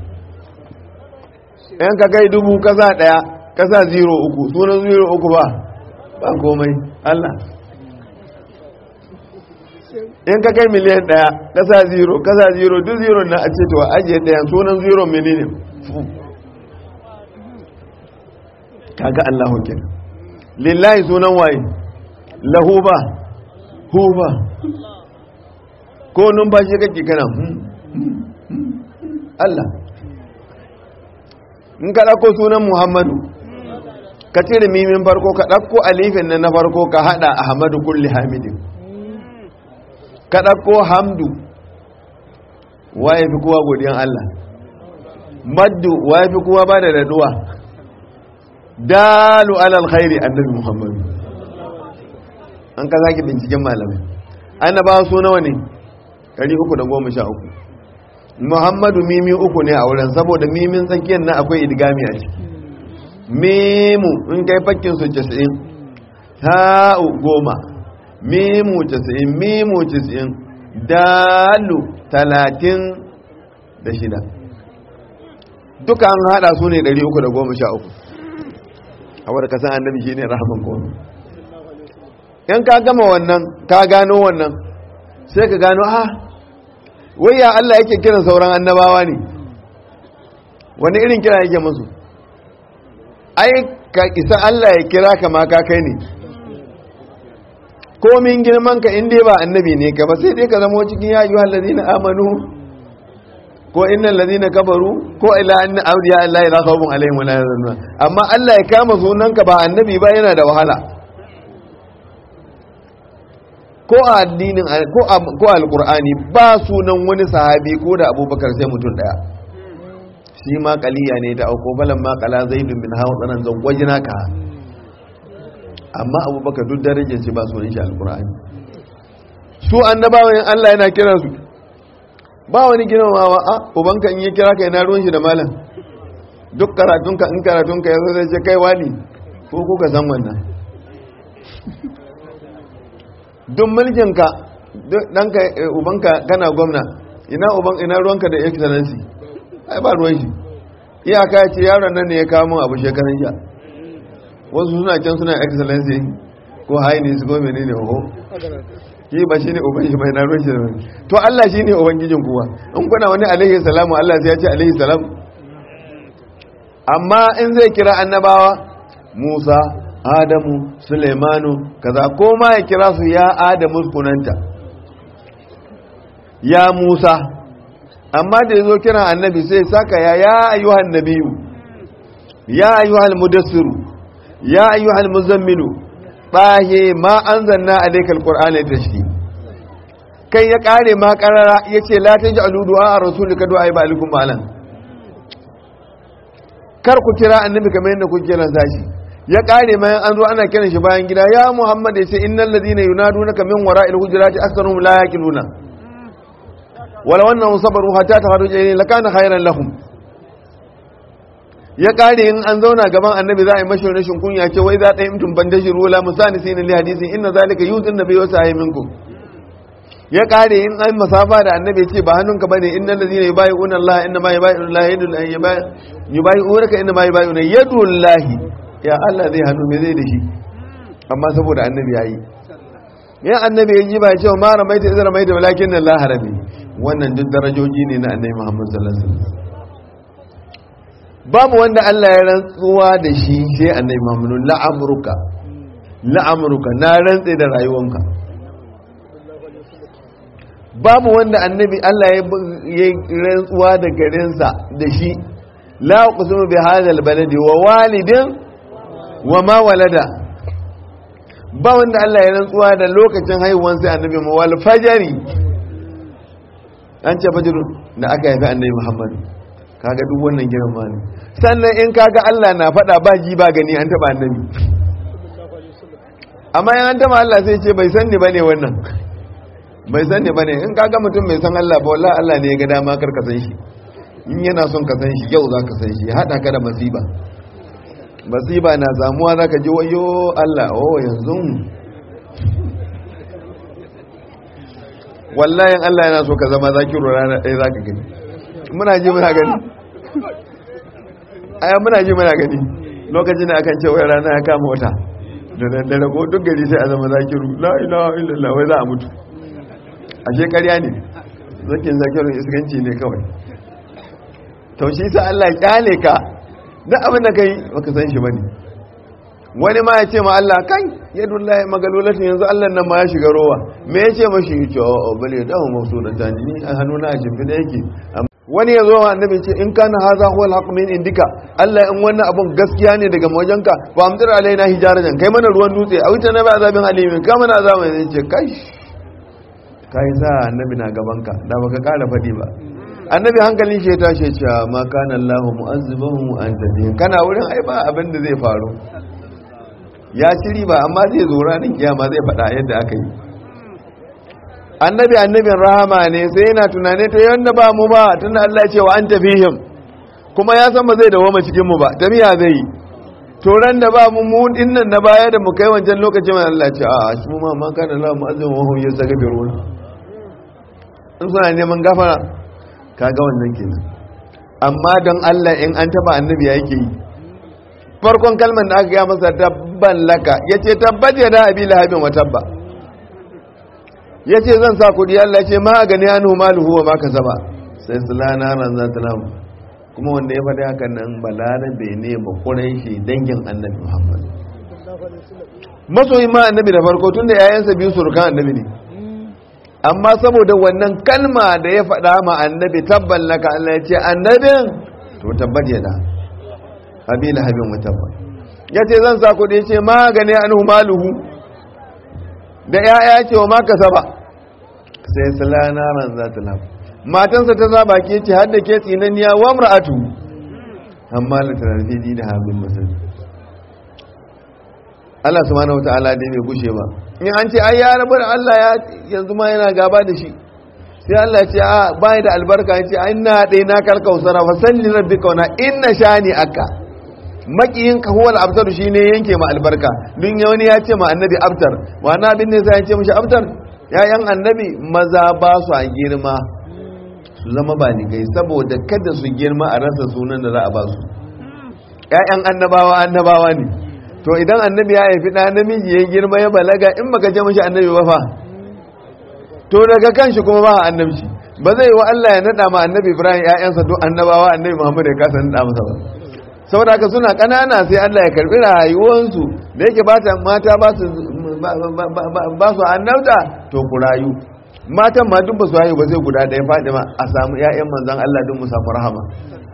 in ka kai dubu ka sa ɗaya ka sa zero uku sunan zero uku ba ba komai Allah in ka kai miliyan ɗaya ka sa zero ka sa zero duk zero na a ce to ajiye ɗaya sunan zero menene kaga Allahu kenan lillahi sunan waye lahu ba hu ba ko numfashi kake kana Allah in ka ɗauko sunan Muhammadu ka cire mimin farko ka ɗauko alifin nan na farko ka haɗa Ahmadu kulli hamidin ka ɗauko hamdu waye fi kowa godiyan Allah maddu waye fi kowa ba da daduwa dalu alal khairi annabi Muhammadu an ka zaki binciken malamai annabawa su nawa ne 313 muhammadu mimi uku ne a wurin saboda mimin tsakiyar na akwai idgami a ciki mimu in kai fakkin su 90 ta'u goma mimu 90 mimu 90 dalu 36 duka an hada su ne 313 a wadda kasan annabi shi ne rahaman komi in ka gama wannan ka gano wannan sai ka gano ha wai ya Allah yake kiran sauran annabawa ne wani irin kira yake musu ai ka isa Allah ya kira ka ma ka kai ne komin girman ka inda ba annabi ne ka ba sai dai ka zama cikin ya ayyuhal ladina amanu ko innal ladina kafaru ko ila anna awliya Allah la khawfun alaihim wa la yahzanun amma Allah ya kama sunanka ba annabi ba yana da wahala ko a addinin ko alkur'ani ba sunan wani sahabi ko da abubakar sai mutum daya shi ma kaliya ne ta auko falan ma kala zaidun min hawa tsanan zawajina ka amma abubakar duk darajar shi ba sunan shi alkur'ani su annabawan Allah yana kiran su ba wani girmamawa a ubanka in yi kira ka yana ruwan shi da malam duk karatunka in karatunka ya zo zai ce kai wani ko kuka san wannan duk mulkinka ɗanka ubanka kana gwamna ina uban ina ruwanka da excellency ai ba ruwan shi iyaka ya ce yaron nan ne ya kawo min abu shekaran jiya wasu suna can suna excellency ko haini su ko menene oho shi ba shine uban shi bai na ruwan shi da wani to Allah shine ubangijin kuwa in kuna wani alaihi salamu Allah sai ya ce alaihi salam amma in zai kira annabawa Musa adamu suleimanu kaza ko ma ya kira su ya adamu kunanta ya musa amma da ya zo kiran annabi sai saka ya ya ayyuhan nabiyu ya ayyuhal mudassiru ya ayyuhal muzammilu bahe ma anzalna alaykal qur'ana tashki kai ya kare ma karara yace la taj'alu du'a rasulika du'a ibalikum malan kar ku kira annabi kamar yadda ku kira sashi ya kare mayan an zo ana kiran shi bayan gida ya muhammad ya ce innal ladina yunadunaka min wara'il hujurati aktharuhum la yaqiluna wala wannan sabaru hatta taharuja ilayhi lakana khayran lahum ya kare in an zauna gaban annabi za a yi mashi rashin kunya ce wai za ta yi mutum bandashi rula musani sai li hadisi inna zalika yuzin nabi wa sa'i minkum ya kare in an masafa da annabi ya ce ba hannunka bane innal ladina yubayyi'una Allah inna ma yubayyi'una Allah yadul yubayyi'unaka inna ma yubayyi'una yadullahi ya Allah zai hannu mai zai da shi amma saboda annabi ya yi yan annabi ya yi ba cewa ma ramaita izra mai da walakin nan la harabi wannan duk darajoji ne na annabi Muhammad sallallahu alaihi wasallam babu wanda Allah ya rantsuwa da shi sai annabi Muhammad la'amruka la'amruka na rantse da rayuwanka babu wanda annabi Allah ya rantsuwa da garinsa da shi la uqsimu bi hadha albaladi wa walidin wa ma walada ba wanda Allah ya rantsuwa da lokacin haihuwan sai annabi mu wal fajari an ce fajr da aka haifi annabi Muhammad kaga duk wannan girma ne sannan in kaga Allah na faɗa ba ji ba gani an taba annabi amma in an taba Allah sai ce bai san ni bane wannan bai san ni bane in kaga mutum bai san Allah ba wallahi Allah ne ya ga dama kar ka san shi in yana son ka san shi yau za ka san shi ya haɗa ka da masiba masiba na samuwa za ka ji wayo Allah oh yanzu wallahin Allah yana so ka zama zakiru rana ɗaya za ka gani muna ji muna gani aya muna ji muna gani lokacin da akan ce wai rana ya kama wata da daddare ko duk gari sai a zama zakiru la ilaha illallah wai za a mutu ashe ƙarya ne zakin zakirun iskanci ne kawai to shi sa Allah ya kyale ka duk abin da kai baka san shi bane wani ma ya ce ma Allah kai yadullahi magalulatin yanzu Allah nan ma ya shiga rowa me ya ce mashi ya ce o bale da mu mafsudata ni a hannuna a shimfi da yake wani ya zo annabi ce in kana haza huwa alhaq min indika Allah in wannan abun gaskiya ne daga wajenka ba amtar alaina hijarajan kai mana ruwan dutse a wuce na ba azabin alimin ka mana azabin ne ce kai kai sa annabi na gabanka da baka kara faɗi ba annabi hankalin shi ya tashi cewa ma kana Allahu mu'azzibahum wa anta bihi kana wurin ai ba abin da zai faru ya shiri ba amma zai zo ranar kiyama zai faɗa yadda aka yi annabi annabin rahama ne sai yana tunane ta yanda ba mu ba tunda Allah ya ce wa anta fihim kuma ya san ba zai dawo cikin mu ba tafiya zai yi to ran da ba mu mu dinnan na baya da mu kai wancan lokacin Allah ya ce a shi mu ma ma kana Allahu mu'azzibahum wa hum yastaghfirun in suna neman gafara kaga wannan kenan amma don Allah in an taba annabi yake yi farkon kalmar da aka gaya masa tabban laka yace tabbat ya da abi lahabin wa tabba yace zan sa kudi Allah yace ma gani anhu maluhu wa ma kasaba sai sulana ran za ta namu kuma wanda ya faɗi hakan nan balarabe ne ba shi dangin annabi Muhammad masoyin ma annabi da farko tunda yayansa biyu surukan annabi ne amma saboda wannan kalma da ya faɗa ma annabi tabban laka Allah ya ce annabin to tabbat ya da abila habin mutabba ya ce zan sa kuɗi ce magani an maluhu da ya'ya ce wa maka saba sai salana ran za ta lafi matansa ta zaba ke ce har da ke tsinaniya wa mra'atu amma la tarfidi da habin musulmi Allah subhanahu wataala dai bai gushe ba in an ce ai ya rabu da Allah ya yanzu ma yana gaba da shi sai Allah ya ce a bai da albarka ya ce ai na dai na karka usara fa salli rabbika wa inna shani aka makiyin ka huwal abtar shine yanke ma albarka dun ya wani ya ce ma annabi abtar wa na bin ne sai ya ce mishi abtar yayan annabi maza ba su a girma su zama ba ni gai saboda kada su girma a rasa sunan da za a ba su ƴaƴan annabawa annabawa ne to idan annabi ya haifi ɗa namiji ya girma ya balaga in baka ce mashi annabi ba fa to daga kan shi kuma ba annabci ba zai yi wa Allah ya naɗa ma annabi Ibrahim ƴaƴansa duk annabawa annabi Muhammad ya kasa naɗa masa ba saboda haka suna ƙanana sai Allah ya karɓi rayuwansu da yake ba mata ba su ba su annabta to ku rayu matan ma duk ba su haihu ba sai guda ɗaya Fatima a samu ƴaƴan manzon Allah duk mu samu rahama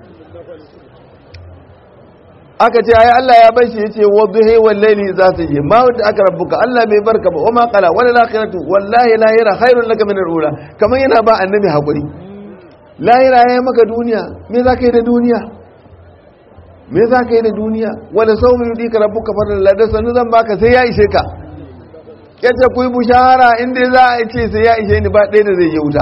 aka ce ayi Allah ya bashi yace wadduhi wal layli za ta yi ma wanda aka rabbuka Allah bai barka ba wama qala wala lakhiratu wallahi lahira khairun laka min al-ula kaman yana ba annabi hakuri lahira yayi maka duniya me zaka yi da duniya me zaka yi da duniya wala sawmi yudika rabbuka fadlan la sanu zan baka sai ya ishe ka yace ku yi bushara inda za a ce sai ya ishe ni ba ɗaya da zai yi wuta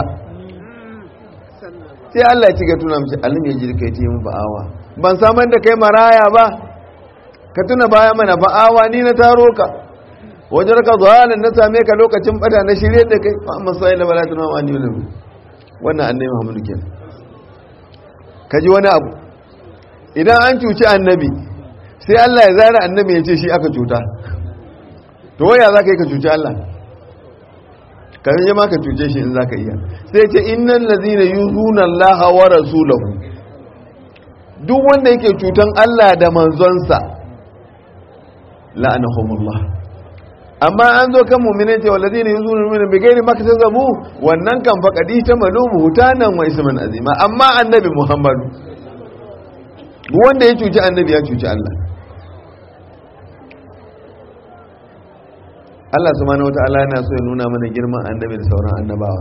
sai Allah ya ci ga tuna mace alim ya jirka ya yi mu ba'awa ban samar da kai maraya ba ka tuna baya mana ba'awa ni na taro ka wajen ka zuwa na same ka lokacin bada na shirye da kai ba amma sai labala tuna ma ni wani wannan annabi Muhammadu kenan ka ji wani abu idan an cuci annabi sai Allah ya zara annabi ya ce shi aka cuta to waya za ka yi ka cuci Allah ka yi ma ka cuce shi in za ka iya sai ce innan lazina yuzuna Allah wa rasulahu duk wanda yake cutan Allah da manzonsa la'anahumullah amma an zo kan mu'minin ce walladina yuzuna min bi ghairi maktasabu wannan kan faqadi ta malumu hutanan wa isman azima amma annabi Muhammadu duk wanda ya cuci annabi ya cuci Allah Allah subhanahu wata'ala yana so ya nuna mana girman annabi da sauran annabawa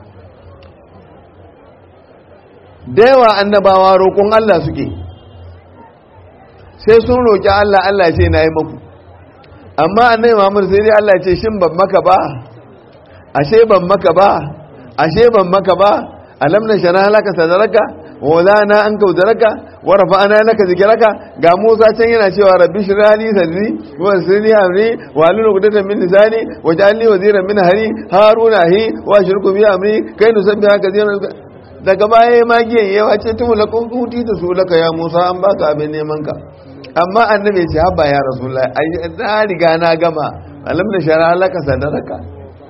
da yawa annabawa roƙon Allah suke sai sun roƙi Allah Allah ce na yi maku amma annabi Muhammad sai dai Allah ce shin ban maka ba ashe ban maka ba ashe ban maka ba alam na shana halaka sadaraka wala na an kaudaraka wa rafa'ana laka zikraka ga Musa can yana cewa rabbi shrali sadri wa sirri amri wa lulu qudatan min lisani wa ja'alni waziran min hari haruna hi wa shirku bi amri kai nusabbiha kathiran daga baya magiyan yawa ce tumu lakun kuti da su laka ya Musa an baka abin neman ka amma annabi ce haba ya rasulullahi ai na riga na gama alam na shara laka sadaraka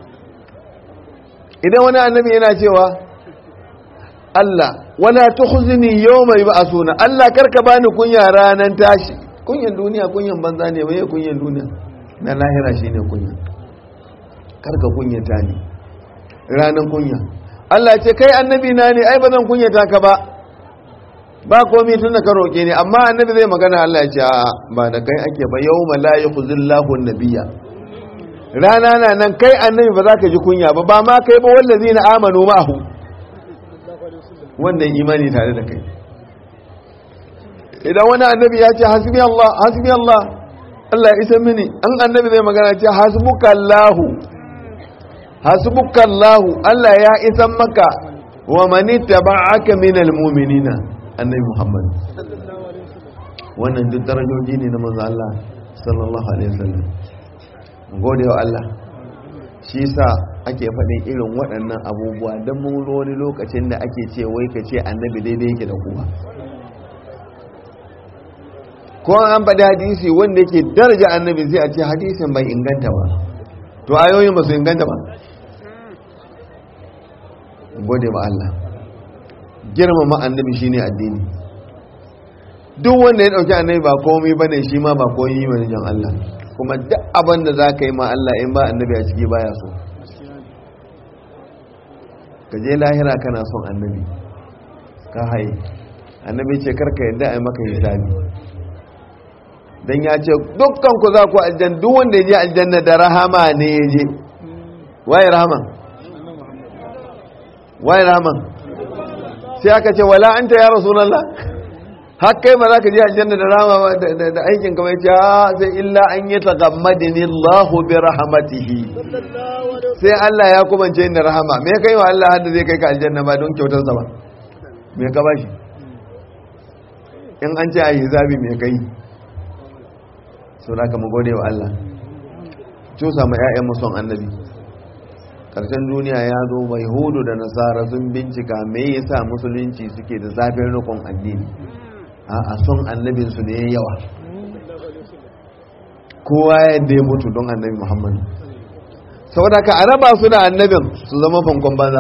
idan wani annabi yana cewa Allah wala tukhzini yawma yub'asuna Allah karka bani kunya ranan tashi kunyan duniya kunyan banza ne waye kunyan duniya na lahira shine kunya karka kunyata ni ranan kunya Allah ce kai annabi na ne ai bazan kunyata ka ba ba komai tun da ka roke ni amma annabi zai magana Allah ya ce a ba da kai ake ba yawma la yukhzillahu an-nabiyya rana na nan kai annabi ba za ka ji kunya ba ba ma kai ba wallazina amanu ma'ahu wannan imani tare da kai idan wani annabi ya ce hasbi Allah hasbi Allah Allah ya isa mini an annabi zai magana ce hasbuka Allah hasbuka Allah Allah ya isa maka wa man ittaba'aka minal mu'minina annabi Muhammad wannan duk darajoji ne na manzo Allah sallallahu alaihi wasallam gode wa Allah shi sa ake faɗin irin waɗannan abubuwa don mun wani lokacin da ake ce wai ka ce annabi daidai yake da kowa ko an faɗi hadisi wanda yake daraja annabi sai a ce hadisin bai inganta ba to ayoyin ba su inganta ba gode ba Allah girmama annabi shine addini duk wanda ya ɗauki annabi ba komai bane shi ma ba komai bane jan Allah kuma duk abin da za ka yi ma Allah in ba annabi a ciki baya so ka je lahira kana son annabi ka haye annabi ce karka yadda a yi maka hisabi don ya ce dukkan ku za ku aljan duk wanda ya je aljanna da rahama ne ya je waye rahama waye rahama sai aka ce wala anta ya rasulallah har kai ma za ka je aljanna da rama da aikin kamar ya ce sai illa an yi tagammadini Allah bi rahmatihi sai Allah ya kubance ni rahama me kai wa Allah hadda zai kai ka aljanna ba don kyautar sa ba me ka bashi in an ce a hisabi me kai so da ka mu gode wa Allah cusa ma ƴaƴan mu son annabi karshen duniya ya zo bai hudu da nasara sun bincika me yasa musulunci suke da zafin rikon addini a son annabinsu ne yawa kowa yadda ya mutu don annabi muhammadu saboda ka araba su da annabin su zama fankon banza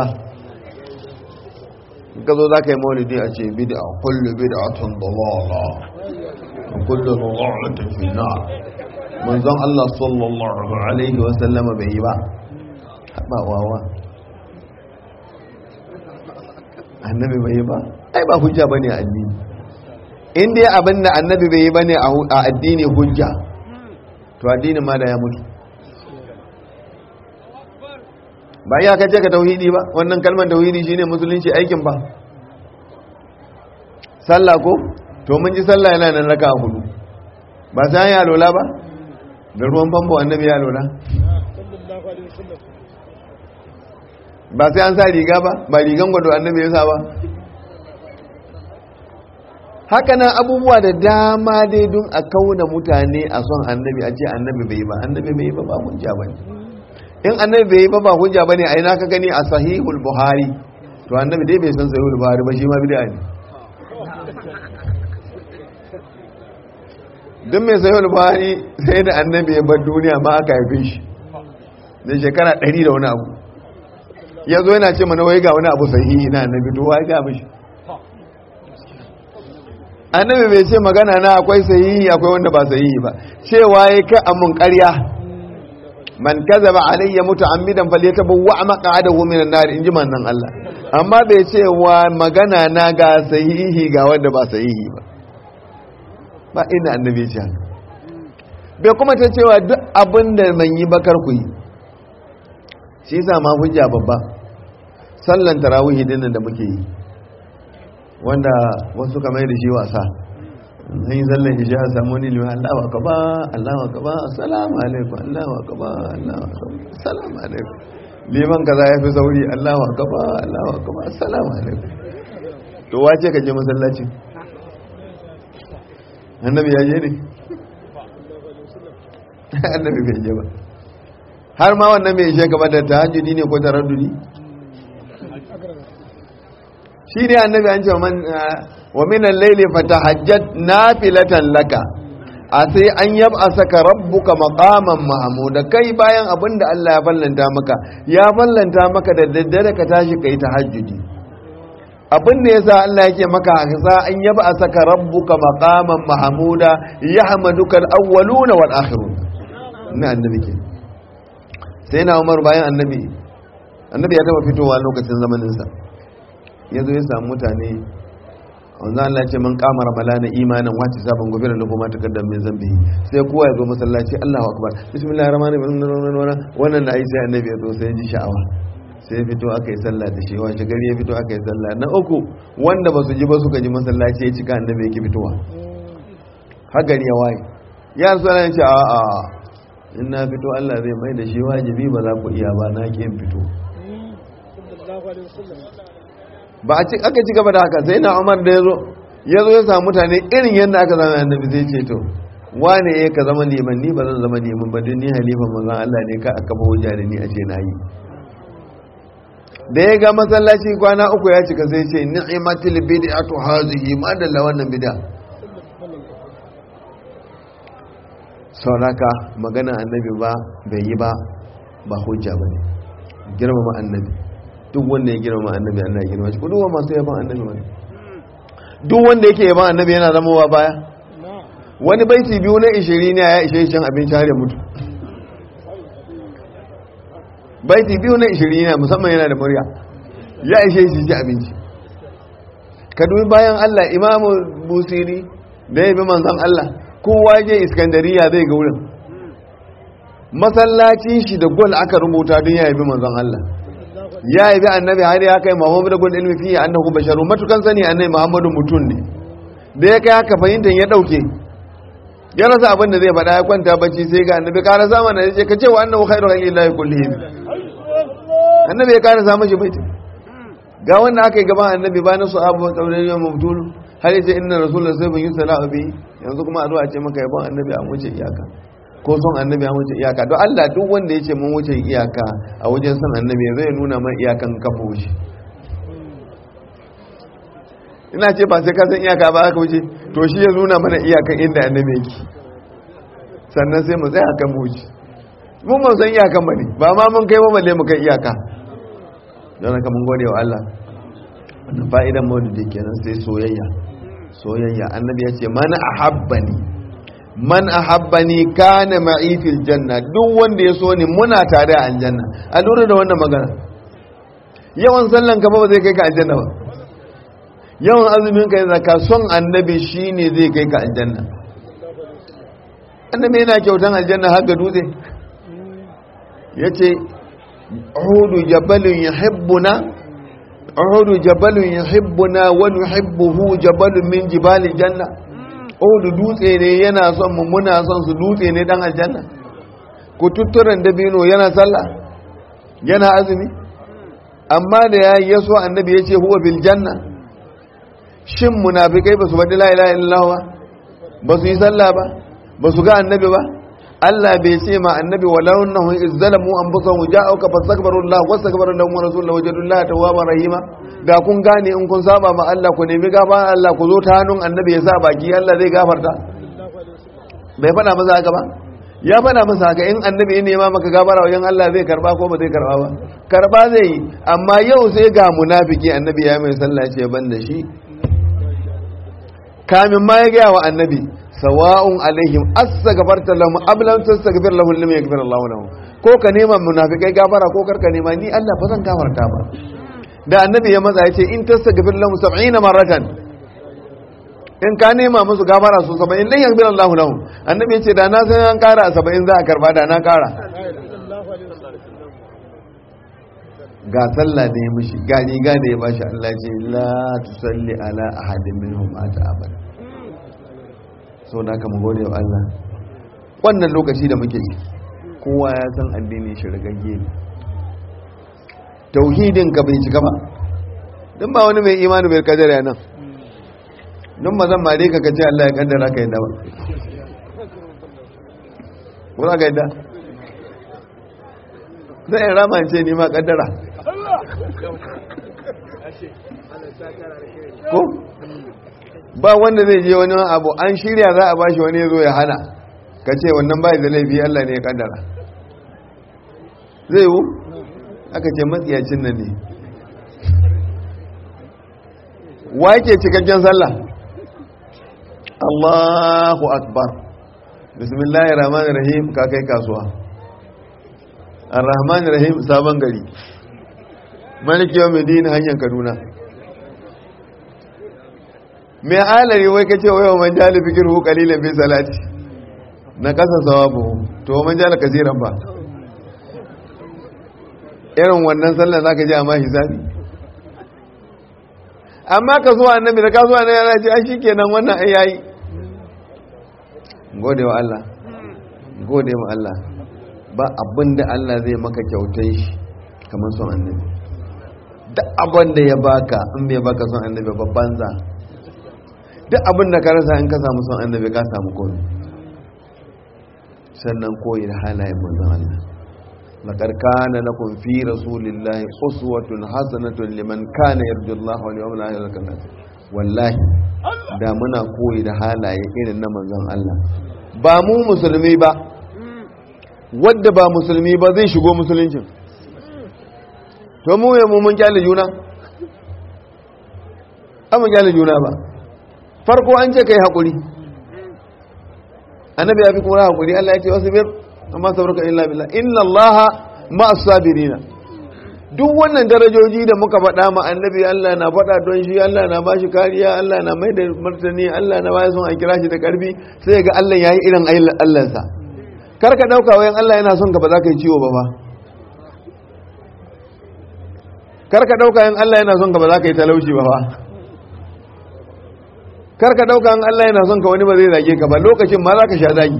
ka zo za ka yi maulidi a ce bid'a kullu bid'atun dalala kullu dalalatin fi nar manzon Allah sallallahu alaihi wa sallama bai yi ba ba wawa annabi bai yi ba ai ba hujja bane a addini in dai abin da annabi bai yi bane a addini hujja to addinin ma da ya mutu ba ya kace ka tauhidi ba wannan kalmar tauhidi shine musulunci aikin ba sallah ko to mun ji sallah yana nan raka hudu ba sai ya lola ba da ruwan famfo annabi ya lola ba sai an sa riga ba ba rigan gwado annabi ya sa ba haka nan abubuwa da dama dai don a kauna mutane a son annabi a ce annabi bai ba annabi bai ba ba hujja bane in annabi bai ba ba hujja bane a ina ka gani a sahihul buhari to annabi dai bai san sahihul buhari ba shi ma bid'a ne don mai sahihul buhari sai da annabi ya bar duniya ma aka haife shi da shekara 100 da wani abu ya zo yana ce mana wai ga wani abu sahihi na annabi to wai ga mishi annabi bai ce magana na akwai sahihi akwai wanda ba sahihi ba cewa ya ka amun ƙarya man kazaba alayya muta'ammidan falyatabawwa maq'adahu minan nar inji mannan Allah amma bai ce wa magana na ga sahihi ga wanda ba sahihi ba ba ina annabi ce haka bai kuma ta cewa duk abin da man yi bakar ku yi shi sa ma hujja babba sallan tarawihi dinnan da muke yi wanda wasu kamar da shi wasa an yi sallan isha a samu wani liman Allahu akbar Allahu akbar assalamu alaikum Allahu akbar Allahu akbar assalamu alaikum liman kaza ya fi sauri Allahu akbar Allahu akbar assalamu alaikum to wace ka je masallaci annabi ya je ne annabi bai je ba har ma wannan mai ishe gaba da tahajjudi ne ko taraddudi shi ne annabi an ce man wa min al-layli fatahajjat nafilatan laka a sai an yaba saka rabbuka maqaman mahmuda kai bayan abinda Allah ya fallanta maka ya fallanta maka da daddare ka tashi kai tahajjudi abin da yasa Allah yake maka sa an yaba saka rabbuka maqaman mahmuda yahmaduka al-awwaluna wal akhirun na annabi ke sai na Umar bayan annabi annabi ya taba fitowa lokacin zamaninsa ya zo ya samu mutane wanzu Allah ce man kama ramalana imanin wace sabon gobe da lagoma ta kaddam min zambi sai kowa ya zo masallaci Allahu akbar bismillahir rahmanir rahim wannan da ai sai annabi ya zo sai ji sha'awa sai fito aka yi sallah da shi wace gari ya fito aka yi sallah na uku wanda ba su ji ba suka ji masallaci ya cika annabi yake fitowa har gari ya waye ya so ya ce a a in na fito Allah zai mai da shi wajibi ba za ku iya ba na ki in fito ba a aka ci gaba da haka sai na umar da ya zo ya zo ya samu mutane irin yadda aka zama annabi zai ce to wane ya ka zama liman ni ba zan zama liman ba don ni halifan manzon Allah ne ka aka bawo da ni a ce na yi da ya ga masallaci kwana uku ya cika sai ce ni'matul bid'atu hazihi ma dalla wannan bid'a sauraka magana annabi ba bai yi ba ba hujja bane girmama annabi duk wanda ya girma annabi Allah ya girma shi ko duk masu yaban annabi wani duk wanda yake yaban annabi yana zama wa baya wani baiti biyu na ishiri ne ya ishe shan abinci har ya mutu baiti biyu na ishiri ne musamman yana da murya ya ishe shi ci abinci ka dubi bayan Allah imamu busiri da ya bi manzon Allah kowa je iskandariya zai ga wurin masallacin shi da gol aka rubuta don ya bi manzon Allah ya yi bi annabi har ya kai muhammadu da gudun ilmi fiye annahu basharu matukan sani annabi muhammadu mutum ne da ya kai haka fahimtar ya dauke ya rasa abin da zai faɗa ya kwanta bacci sai ga annabi kara sama na yace ka ce wa annahu khairu lillahi kullihim annabi ya kara samu shi baiti ga wanda aka yi gaban annabi ba na su abu kaurin yau mabtulu har yace inna rasulullah sai bin yusala bi yanzu kuma a zo a ce maka yabon annabi a wuce iyaka ko son annabi an wuce iyaka don Allah duk wanda ya ce mun wuce iyaka a wajen son annabi zai nuna man iyakan kafa wuce ina ce ba sai ka san iyaka ba aka wuce to shi ya nuna mana iyakan inda annabi yake sannan sai mu tsaya kan wuce mun ban san iyakan ba ne ba ma mun kai balle mu kai iyaka don haka mun gode wa Allah wannan fa'idan maulidi kenan sai soyayya soyayya annabi ya ce man ahabbani man ahabbani kana ma'i fil janna duk wanda ya so ni muna tare a aljanna a lura da wannan magana yawan sallan ka ba zai kai ka aljanna ba yawan azumin ka zaka son annabi shine zai kai ka aljanna annabi yana kyautan aljanna har ga dutse yace uhudu jabalun yuhibbuna uhudu jabalun yuhibbuna wa nuhibbuhu jabalun min jibalil janna Odu dutse ne yana son mu muna son su dutse ne dan aljanna ku tutturan dabino yana sallah yana azumi amma da ya yi yaso annabi ya ce huwa bil janna shin munafikai ba su faɗi la ilaha illallah ba ba su yi sallah ba ba su ga annabi ba Allah bai ce ma annabi walau annahu izzalamu anfusahum ja'uka fastaghfiru Allah wastaghfara lahum rasulullahi wajadullaha tawwaban rahima da kun gane in kun saba ma Allah ku nemi gafara Allah ku zo ta hannun annabi ya sa baki Allah zai gafarta bai faɗa masa haka ba ya faɗa masa haka in annabi ya nema maka gafara wajen Allah zai karba ko ba zai karba ba karba zai yi amma yau sai ga munafiki annabi ya mai sallah ce ban da shi kamin ma ya gaya wa annabi sawa'un alaihim astaghfarta lahum am lam tastaghfir lahum lam yaghfir Allah lahum ko ka nema munafikai gafara ko karka nema ni Allah ba zan gafarta ba da annabi ya matsa yace in tastaghfir lahum 70 maratan in ka nema musu gafara su saba'in dan yaghfir Allahu lahum annabi ya ce da na san an kara a saba'in za a karba da na kara ga sallah da ya mishi ga riga da ya bashi Allah ce la tusalli ala ahadin minhum ata abada so da ka mu gode wa Allah wannan lokaci da muke yi kowa ya san addini shi rigagge ne tauhidin ka bai cika ba dan ba wani mai imani bai kadara nan don ba zan mare ka kace Allah ya kaddara ka yadda ba wala ga yadda zai in rama ce ni ma kaddara ko ba wanda zai je wani abu an shirya za a bashi wani ya zo ya hana ka ce wannan bai da laifi Allah ne ya kaddara zai yiwu aka ce matsiyacin nan ne wa yake cikakken sallah Allahu akbar bismillahir rahmanir rahim ka kai kasuwa ar-rahmanir rahim sabon gari maliki yawm din hanyar kaduna mai alari wai kace wai man jali fikirhu qalilan fi salati na kasa sawabu to man jala kasiran ba irin wannan sallar zaka ji amma hisabi amma ka zuwa annabi da ka zuwa na yana ce a shi kenan wannan ai yayi gode wa Allah gode wa Allah ba abin da Allah zai maka kyautai shi kamar son annabi duk abin da ya baka in bai baka son annabi babban za duk abin da ka rasa in ka samu son annabi ka samu komai sannan koyi da halayen manzon Allah لقد كان لكم في رسول الله أسوة حسنة لمن كان يرجو الله واليوم الآخر كذا والله da muna koyi da halaye irin na manzon Allah ba mu musulmi ba wadda ba musulmi ba zai shigo musuluncin to mu ya mu mun kyale juna an mun kyale juna ba farko an ce kai hakuri annabi ya fi kuma hakuri Allah ya ce wasu biyar amma sabarka illa billah inna allaha ma'as sabirina duk wannan darajoji da muka faɗa ma annabi Allah na faɗa don shi Allah na ba shi kariya Allah na mai da martani Allah na baya son a kira shi da karfi sai ga Allah yayi irin Allahnsa kar ka dauka wayan Allah yana son ka ba za ka yi ciwo ba fa kar ka dauka yan Allah yana son ka ba za ka yi talauci ba fa kar ka dauka yan Allah yana son ka wani ba zai zage ka ba lokacin ma za ka sha zagi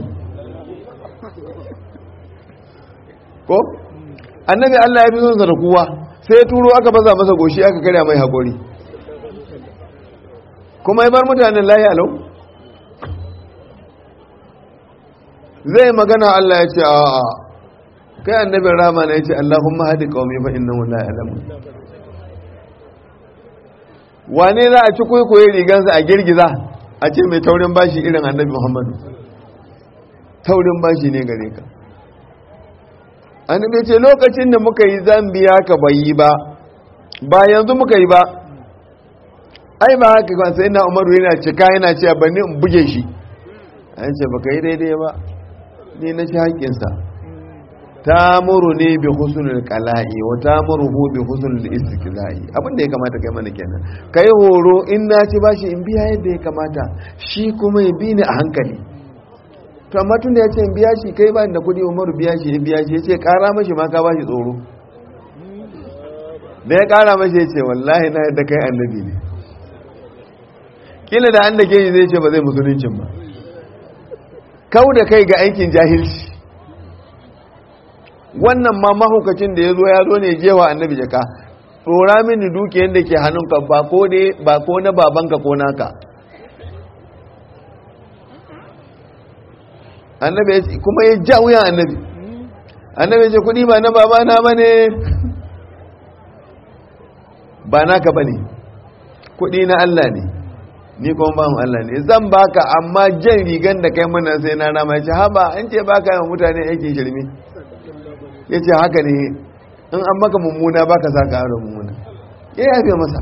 ko annabi Allah ya fi son da kowa sai turo aka baza masa goshi aka karya mai haƙori kuma ya bar mutanen layi alau zai magana Allah ya ce a kai annabin rama na ya ce Allahumma hadi qaumi fa innahu la ya'lamun wane za a ci kwaikwaye rigansa a girgiza a ce mai taurin bashi irin annabi Muhammadu taurin bashi ne gare ka annabi ce lokacin da muka yi zambiya ka bai yi ba ba yanzu muka yi ba ai ba haka kan sai na umaru yana cika yana cewa bani in buge shi an ce baka yi daidai ba ni na ci haƙƙinsa ta muru ne bi husnul qala'i wa ta muru bi husnul istiqla'i abin da ya kamata kai mana kenan kai horo in na ci bashi in biya yadda ya kamata shi kuma ya bi ni a hankali to amma tun da ya ce biya shi kai ba da kudi umaru biya shi ya biya shi ya ce kara mashi ma ka ba shi tsoro da ya kara mashi ya ce wallahi na yadda kai annabi ne kila da an da ke zai ce ba zai musuluncin ba kau da kai ga aikin jahilci wannan ma mahaukacin da ya zo ya zo ne jewa annabi jaka tsora mini dukiyar da ke hannunka ba ko na babanka ko naka annabi kuma ya ja wuyan annabi annabi ya ce kudi ba na baba na bane ba naka bane kudi na Allah ne ni kuma ba mu Allah ne zan baka amma jan rigan da kai mana sai na rama ya ce haba an ce baka yawan mutane aikin shirme ya ce haka ne in an maka mummuna baka sa ka aro mummuna ya yafe masa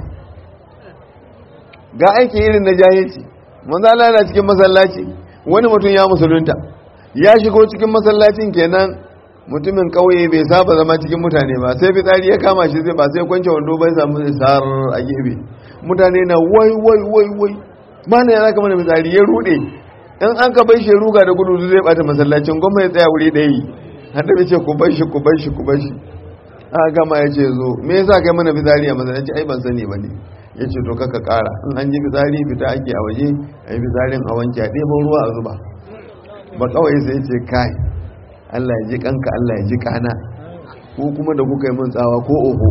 ga aiki irin na jahilci manzo Allah yana cikin masallaci wani mutum ya musulunta ya shigo cikin masallacin kenan mutumin kauye bai saba zama cikin mutane ba sai fitsari ya kama shi zai ba sai kwance wando bai samu isar a gefe mutane na wai wai wai wai ba na yana kamar misali ya rude in an ka bai shi ruga da gudu zai bata masallacin gwamma ya tsaya wuri ɗaya yi annabi ce ku bar shi ku bar shi ku bar shi a gama ya ce zo me yasa kai mana fitsari a masallaci ai ban sani ba ne ya ce to kaka kara in an ji fitsari fita ake a waje a yi fitsarin a wanke a ɗebo ruwa a zuba ba kawai sai ce kai Allah ya ji kanka Allah ya ji kana ko kuma da kuka yi min tsawa ko oho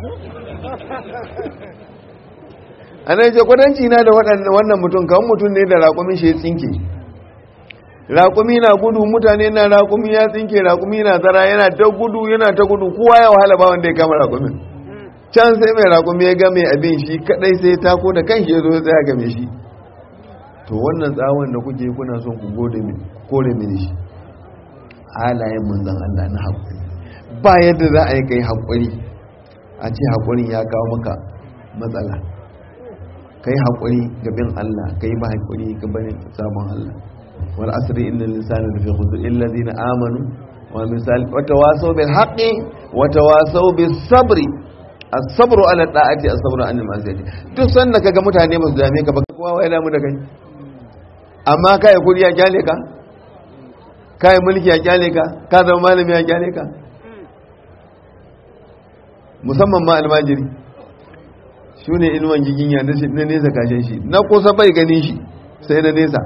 a nan ce kwadanci na da wannan mutum kan mutum ne da raƙumin shi ya tsinke raƙumi na gudu mutane na raƙumi ya tsinke raƙumi na zara yana ta gudu yana ta gudu kowa ya wahala ba wanda ya kama raƙumin can sai mai raƙumi ya game abin shi kadai sai ta ko da kan shi ya zo ya tsaya game shi to wannan tsawon da kuke kuna son ku gode min kore mini shi halayen manzon Allah na haƙuri ba yadda za a yi kai haƙuri a ce haƙurin ya kawo maka matsala kai haƙuri ga bin Allah kai ba haƙuri ga barin sabon Allah wal asri innal insana lafi khusr illa alladhina amanu wa misal wa tawasaw bil haqqi wa tawasaw bis sabri as-sabru ala da'ati as-sabru an al-ma'siyati duk sanda kaga mutane ba su dame ka ba kowa wai damu da kai amma kai kudi ya kyale ka kai mulki ya kyale ka ka zama malami ya kyale ka musamman ma almajiri shi ne inuwan giginya na nesa kashin shi na kusa bai ganin shi sai na nesa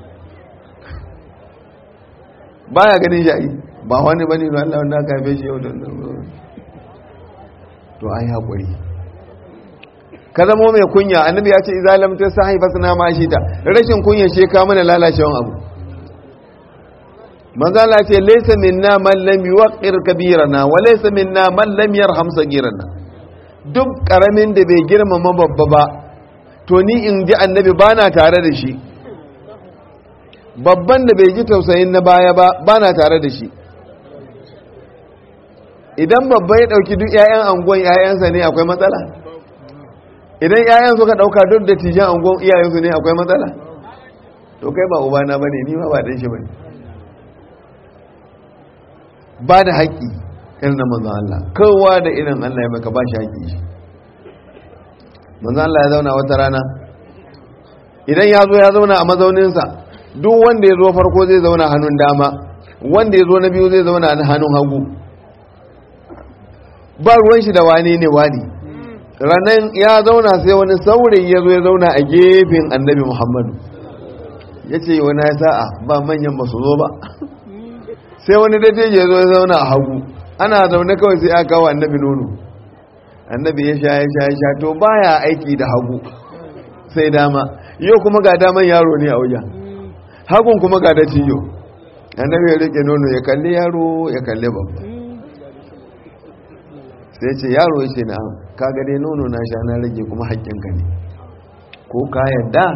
baya ganin shi ai ba wani bane na Allah wanda aka haife shi yau da to ai haƙuri ka zamo mai kunya annabi ya ce idza lam tasahi fasna ma shita rashin kunya shi ka mana lalacewan abu manzo Allah ce laysa minna man lam yuqir kabirana wa laysa minna man lam yarham sagirana duk karamin da bai girmama babba ba to ni in ji annabi bana tare da shi babban da bai ji tausayin na baya ba bana tare da shi idan babba ya dauki duk ƴaƴan angon ƴaƴansa ne akwai matsala idan ƴaƴan suka dauka duk da tijan angon iyayensu ne akwai matsala to kai ba ubana bane ni ma ba dan shi bane ba da haƙƙi irin na manzan Allah kowa da irin Allah ya maka ba shi haƙƙi shi manzan Allah ya zauna wata rana idan ya zo ya zauna a mazauninsa duk wanda ya zo farko zai zauna hannun dama wanda ya zo na biyu zai zauna a hannun hagu ba ruwan shi da wani ne wani ranar ya zauna sai wani saurayi ya zo ya zauna a gefen annabi muhammadu ya ce wani ya sa'a ba manyan ba su zo ba sai wani dattijo ya zo ya zauna a hagu ana zaune kawai sai aka kawo annabi nono annabi ya sha ya sha ya sha to baya aiki da hagu sai dama yau kuma ga daman yaro ne a wajen hagun kuma ga dattijo annabi ya rike nono ya kalli yaro ya kalli babba sai ce yaro ya ce na ka ga dai nono na sha na rage kuma haƙƙinka ne ko ka yadda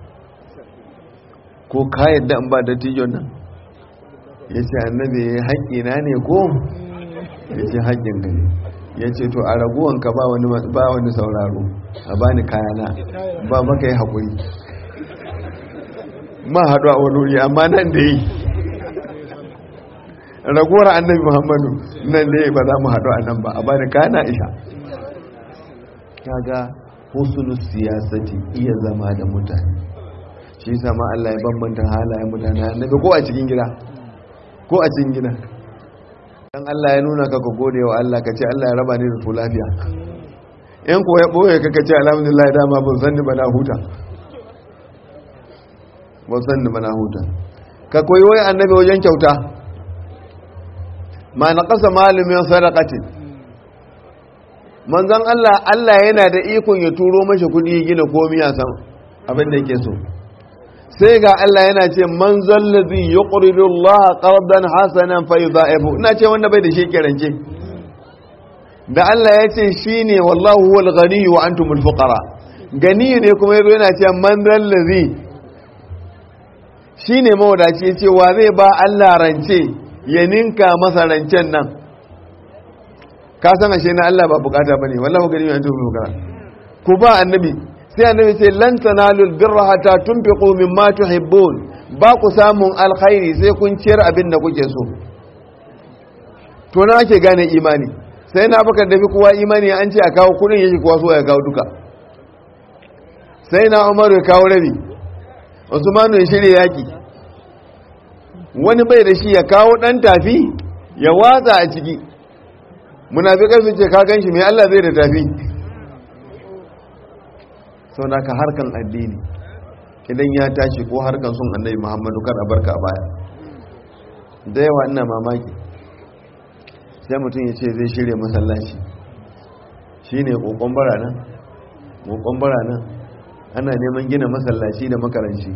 ko ka yadda in ba dattijon nan ya ce annabi haƙƙina ne ko ya ce haƙƙinka ne ya ce to a raguwanka ba wani sauraro a bani kayana ba maka yi haƙuri ma haɗu a wani wuri amma nan da yi raguwar annabi muhammadu nan da yi ba za mu haɗu a nan ba a bani kayana isha kaga husulu siyasati iya zama da mutane shi sama Allah ya bambanta halayen mutane annabi ko a cikin gida ko a cikin gida dan Allah ya nuna ka ka gode wa Allah ka ce Allah ya raba ni da su lafiya in ko ya boye ka ka ce alhamdulillah dama ban san ni ba na huta ban san ni ba na huta ka koyi wai annabi wajen kyauta ma na kasa malumin sadaqatin manzon Allah Allah yana da ikon ya turo mashi kudi gina komai a san abin da yake so sai ga Allah yana ce man zallazi yuqridu Allah qardan hasanan fa yudha'ifu ina ce wanda bai da shi kirance da Allah ya ce shine wallahu huwal ghani wa antumul fuqara gani ne kuma yazo yana ce man zallazi shine mawadaci ya ce wa zai ba Allah rance ya ninka masa rancen nan ka san ashe na Allah ba bukata bane wallahu ghani wa antumul fuqara ku ba annabi sai annabi ce lan tanalul birra hatta tunfiqu mimma tuhibbun ba ku samun alkhairi sai kun ciyar abin da kuke so to na ake gane imani sai na baka da kowa imani an ce a kawo kudin yake kowa so ya kawo duka sai na umaru ya kawo rabi usmanu ya shirya yaki wani bai da shi ya kawo dan tafi ya watsa a ciki munafikai su ce ka gan shi mai Allah zai da tafi sau da ka harkan addini idan ya tashi ko harkan sun annabi muhammadu kada barka a baya da yawa ina mamaki sai mutum ya ce zai shirya masallaci shi ne kokon bara nan kokon bara nan ana neman gina masallaci da makaranci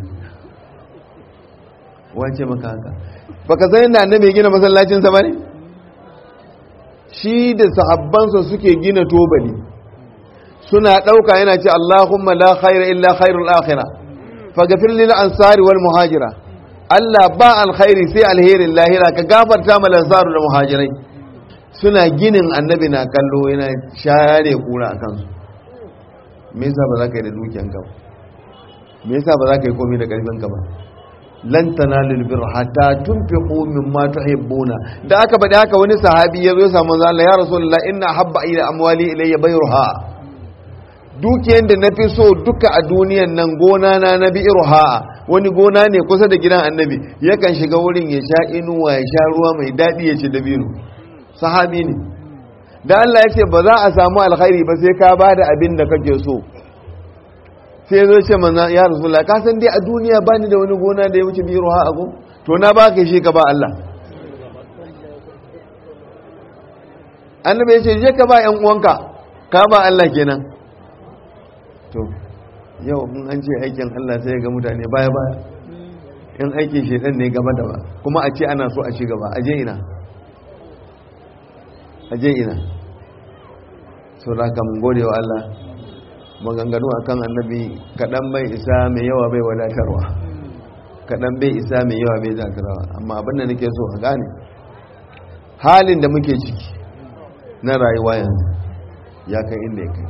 wace maka haka baka san yadda annabi gina masallacinsa ba ne shi da sahabbansa suke gina tobali suna ɗauka yana ce Allahumma la khaira illa khairul akhirah faghfir lil ansari wal muhajira Allah ba alkhairi sai alherin lahira ka gafarta mal ansaru da muhajirai suna ginin annabi na kallo yana share kura a kansu me yasa ba za ka yi da dukiyanka ba me yasa ba za ka yi komai da karfinka ba lan tanalul birra hatta tunfiqu mimma tuhibbuna da aka bada haka wani sahabi ya zo ya samu manzo Allah ya rasulullah inna habba ila amwali ilayya bayruha dukiyan da nafi so duka a duniyan nan gona na na bi'ruha wani gona ne kusa da gidan annabi yakan shiga wurin ya sha inuwa ya sha ruwa mai dadi ya ci dabino sahabi ne da Allah ya ce ba za a samu alkhairi ba sai ka bada abin da kake so sai ya zo ce manzan ya rasulullah ka san dai a duniya ba ni da wani gona da ya wuce biro ha ago to na ba ka shi ka ba Allah annabi ya ce je ka ba yan uwanka ka ba Allah kenan to yau in an ce aikin Allah sai ga mutane baya baya in aikin shedan ne gaba da ba kuma a ce ana so a ci gaba aje ina aje ina so da ka mun gode wa Allah maganganu a kan annabi kaɗan bai isa mai yawa bai wadatarwa kaɗan bai isa mai yawa bai zakarwa amma abin da nake so a gane halin da muke ciki na rayuwa yanzu ya kai inda ya kai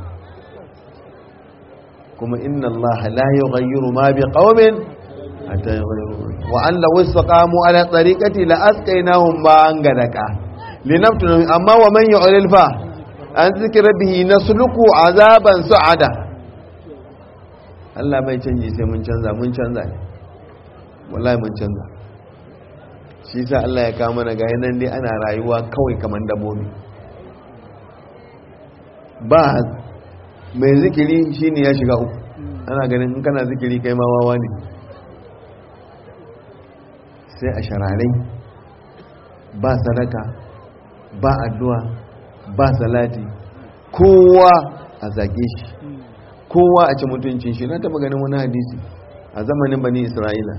kuma inna Allah la yughayyiru ma bi qaumin hatta yughayyiru wa an law istaqamu ala tariqati la asqaynahum ma'an gadaka linaftu amma wa man yu'lil fa an zikira bihi nasluku azaban su'ada Allah bai canji sai mun canza mun canza ne wallahi mun canza shi sa Allah ya kawo mana ga yanan dai ana rayuwa kawai kamar dabbobi ba mai zikiri shine ya shiga uku ana ganin in kana zikiri kai ma wawa ne sai a shararai ba sadaka ba addu'a ba salati kowa a zage shi kowa a ci mutuncin shi na taba ganin wani hadisi a zamanin bani isra'ila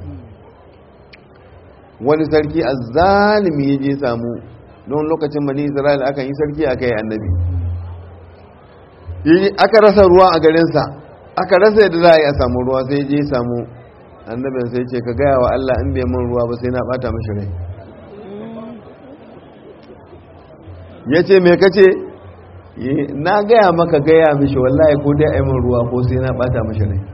wani sarki a zalimi ya je samu don lokacin bani isra'ila aka yi sarki aka yi annabi aka rasa ruwa a garinsa aka rasa yadda za a yi a samu ruwa sai je samu annabin sai ce ka gaya wa allah in bai min ruwa ba sai na bata mashi rai ya ce mai kace na gaya maka gaya mishi wallahi ko dai aimin ruwa ko sai na bata mishi rai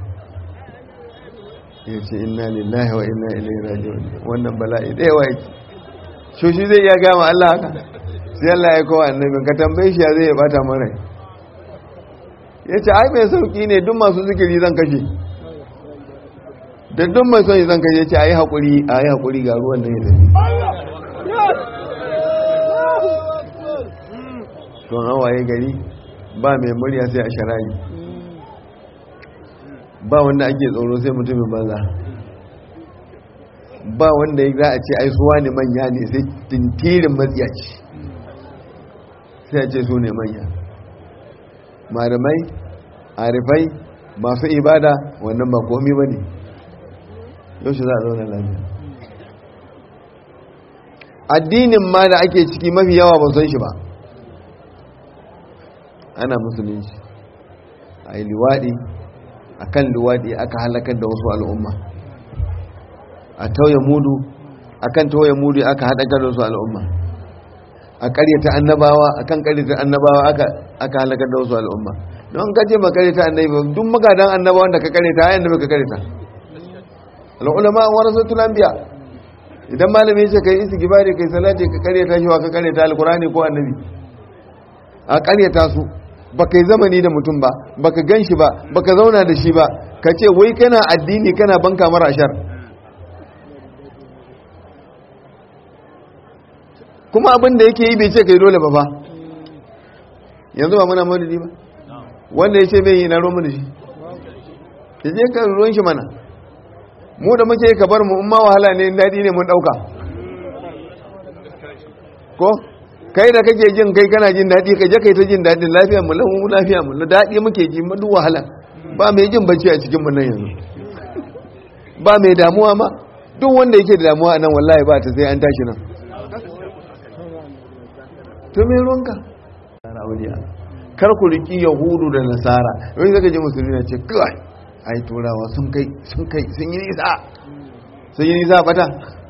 ya ce inna lillahi wa inna ilaihi raji'un wannan bala'i da yawa yake shi shi zai iya gama Allah haka sai Allah ya kowa annabi ka tambaye shi ya zai ya bata min rai ya ce ai mai sauki ne duk masu zikiri zan kashe da duk mai son zan kashe ya ce ayi hakuri ayi hakuri ga ruwan nan ya tafi don hawaye gari ba mai murya sai a shara'i ba wanda ake tsoro sai mutumin banza ba wanda za a ce aisuwa ne manya ne sai tintirin matsiyaci sai a ce su ne manya malamai arifai masu ibada wannan ba komi ba ne yau shi za a zaune lafiya addinin ma da ake ciki mafi yawa ba san shi ba ana musulunci a yi liwaɗi a kan liwaɗi aka halakar da wasu al'umma a tauye mudu a kan tauye mudu aka haɗakar da wasu al'umma a ƙaryata annabawa a kan ƙaryata annabawa aka halakar da wasu al'umma don ka ce ba ƙaryata annabawa duk magadan annabawan da ka ƙaryata a annabi ka ƙaryata al'ulama warasatul anbiya idan malami ce kai istighfari kai salati ka ƙaryata shi wa ka ƙaryata alqur'ani ko annabi a ƙaryata su baka yi zamani da mutum ba baka gan shi ba baka zauna da shi ba ka ce wai kana addini kana banka mara ashar kuma abin da yake yi bai ce kai dole ba fa yanzu ba muna maulidi ba wanda ya ce bai yi na romu da shi ya je ka ruwan shi mana mu da muke ka bar mu in ma wahala ne daɗi ne mun ɗauka ko kai da kake jin kai kana jin daɗi ka je kai ta jin daɗin lafiya mu lahu lafiya mu daɗi muke ji mu duk wahala ba mai jin bacci a cikin mu nan yanzu ba mai damuwa ma duk wanda yake da damuwa nan wallahi ba ta sai an tashi nan to me ruwanka kar ku riki yahudu da nasara wani zaka ji musulmi na ce kai ai turawa sun kai sun kai sun yi nisa sun yi nisa fata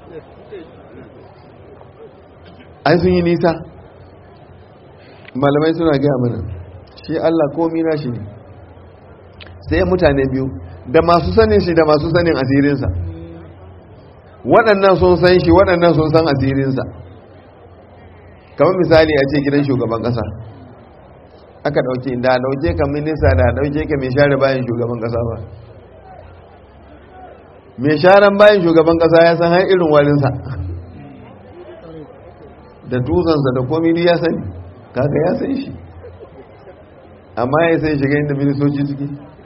ai sun yi nisa malamai suna gaya mana shi Allah komi na shi ne sai mutane biyu da masu sanin shi da masu sanin asirinsa waɗannan sun san shi waɗannan sun san asirinsa kamar misali a ce gidan shugaban ƙasa aka ɗauke da ɗauke ka minista da ɗauke ka mai share bayan shugaban ƙasa ba mai sharan bayan shugaban ƙasa ya san har irin warinsa da tuzansa da komini ya sani kaga ya san shi amma ya sai shiga inda ministoci ciki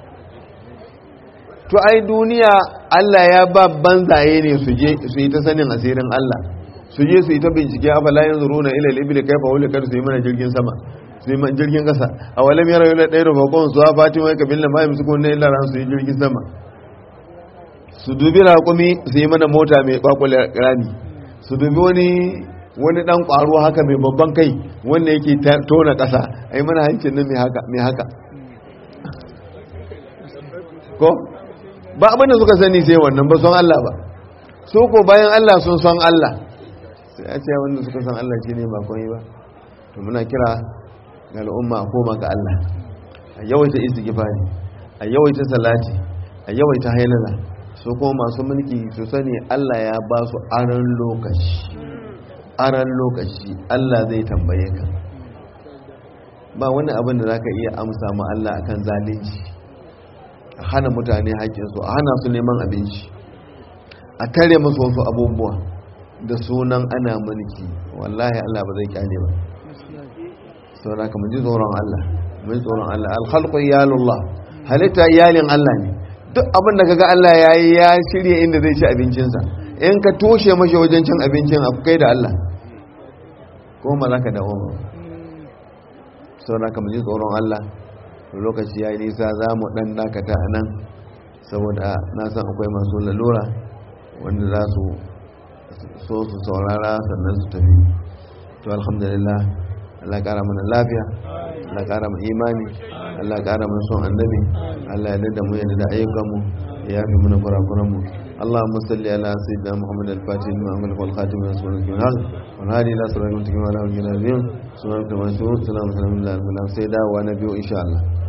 to ai duniya Allah ya ba banzaye ne su je su yi ta sanin asirin Allah su je su yi ta bincike a fala yanzu runa ila libili kai fa wuli kar su yi mana jirgin sama su yi mana jirgin kasa a walam yara yula ɗaya rufakon su ha fatima ya kabila ma yamsu kun illa ran su yi jirgin sama su dubi raƙumi su yi mana mota mai kwakwale rami su dubi wani wani dan ƙwaro haka mai babban kai wanda yake tona ƙasa ai mana hancin nan mai haka mai haka ko ba abin da suka sani sai wannan ba son Allah ba su ko bayan Allah sun son Allah sai a ce wanda suka san Allah shine ba komai ba to muna kira ga al'umma a koma ga Allah a yawaita istighfari a yawaita salati a yawaita hailala su ko masu mulki su sani Allah ya ba su aran lokaci aran lokaci Allah zai tambaye ka ba wani abin da zaka iya amsa ma Allah akan zalunci a hana mutane haƙƙinsu a hana su neman abinci a tare musu wasu abubuwa da sunan ana mulki wallahi Allah ba zai kyale ba saboda ka ji tsoron Allah mun tsoron Allah alkhalqu iyalullah halitta iyalin Allah ne duk abin da kaga Allah yayi ya shirye inda zai ci abincinsa in ka toshe mashi wajen cin abincin a kai da Allah ko ma za ka dawo ba saboda ka ji tsoron Allah lokaci ya yi nisa za mu ɗan dakata a nan saboda na san akwai masu lalura wanda za su so su saurara sannan su tafi to alhamdulillah Allah ƙara mana lafiya Allah ƙara mana imani Allah ƙara mana son annabi Allah ya dada mu ya dada ayyukanmu ya fi mana kurakuranmu اللهم صل على سيدنا محمد الفاتح لما أملك والخاتم من رسول الله الحق والهادي إلى صراط المستقيم وعلى آله وصحبه سبحانك اللهم وبحمدك سلام سلام الله سيدا ونبي إن شاء الله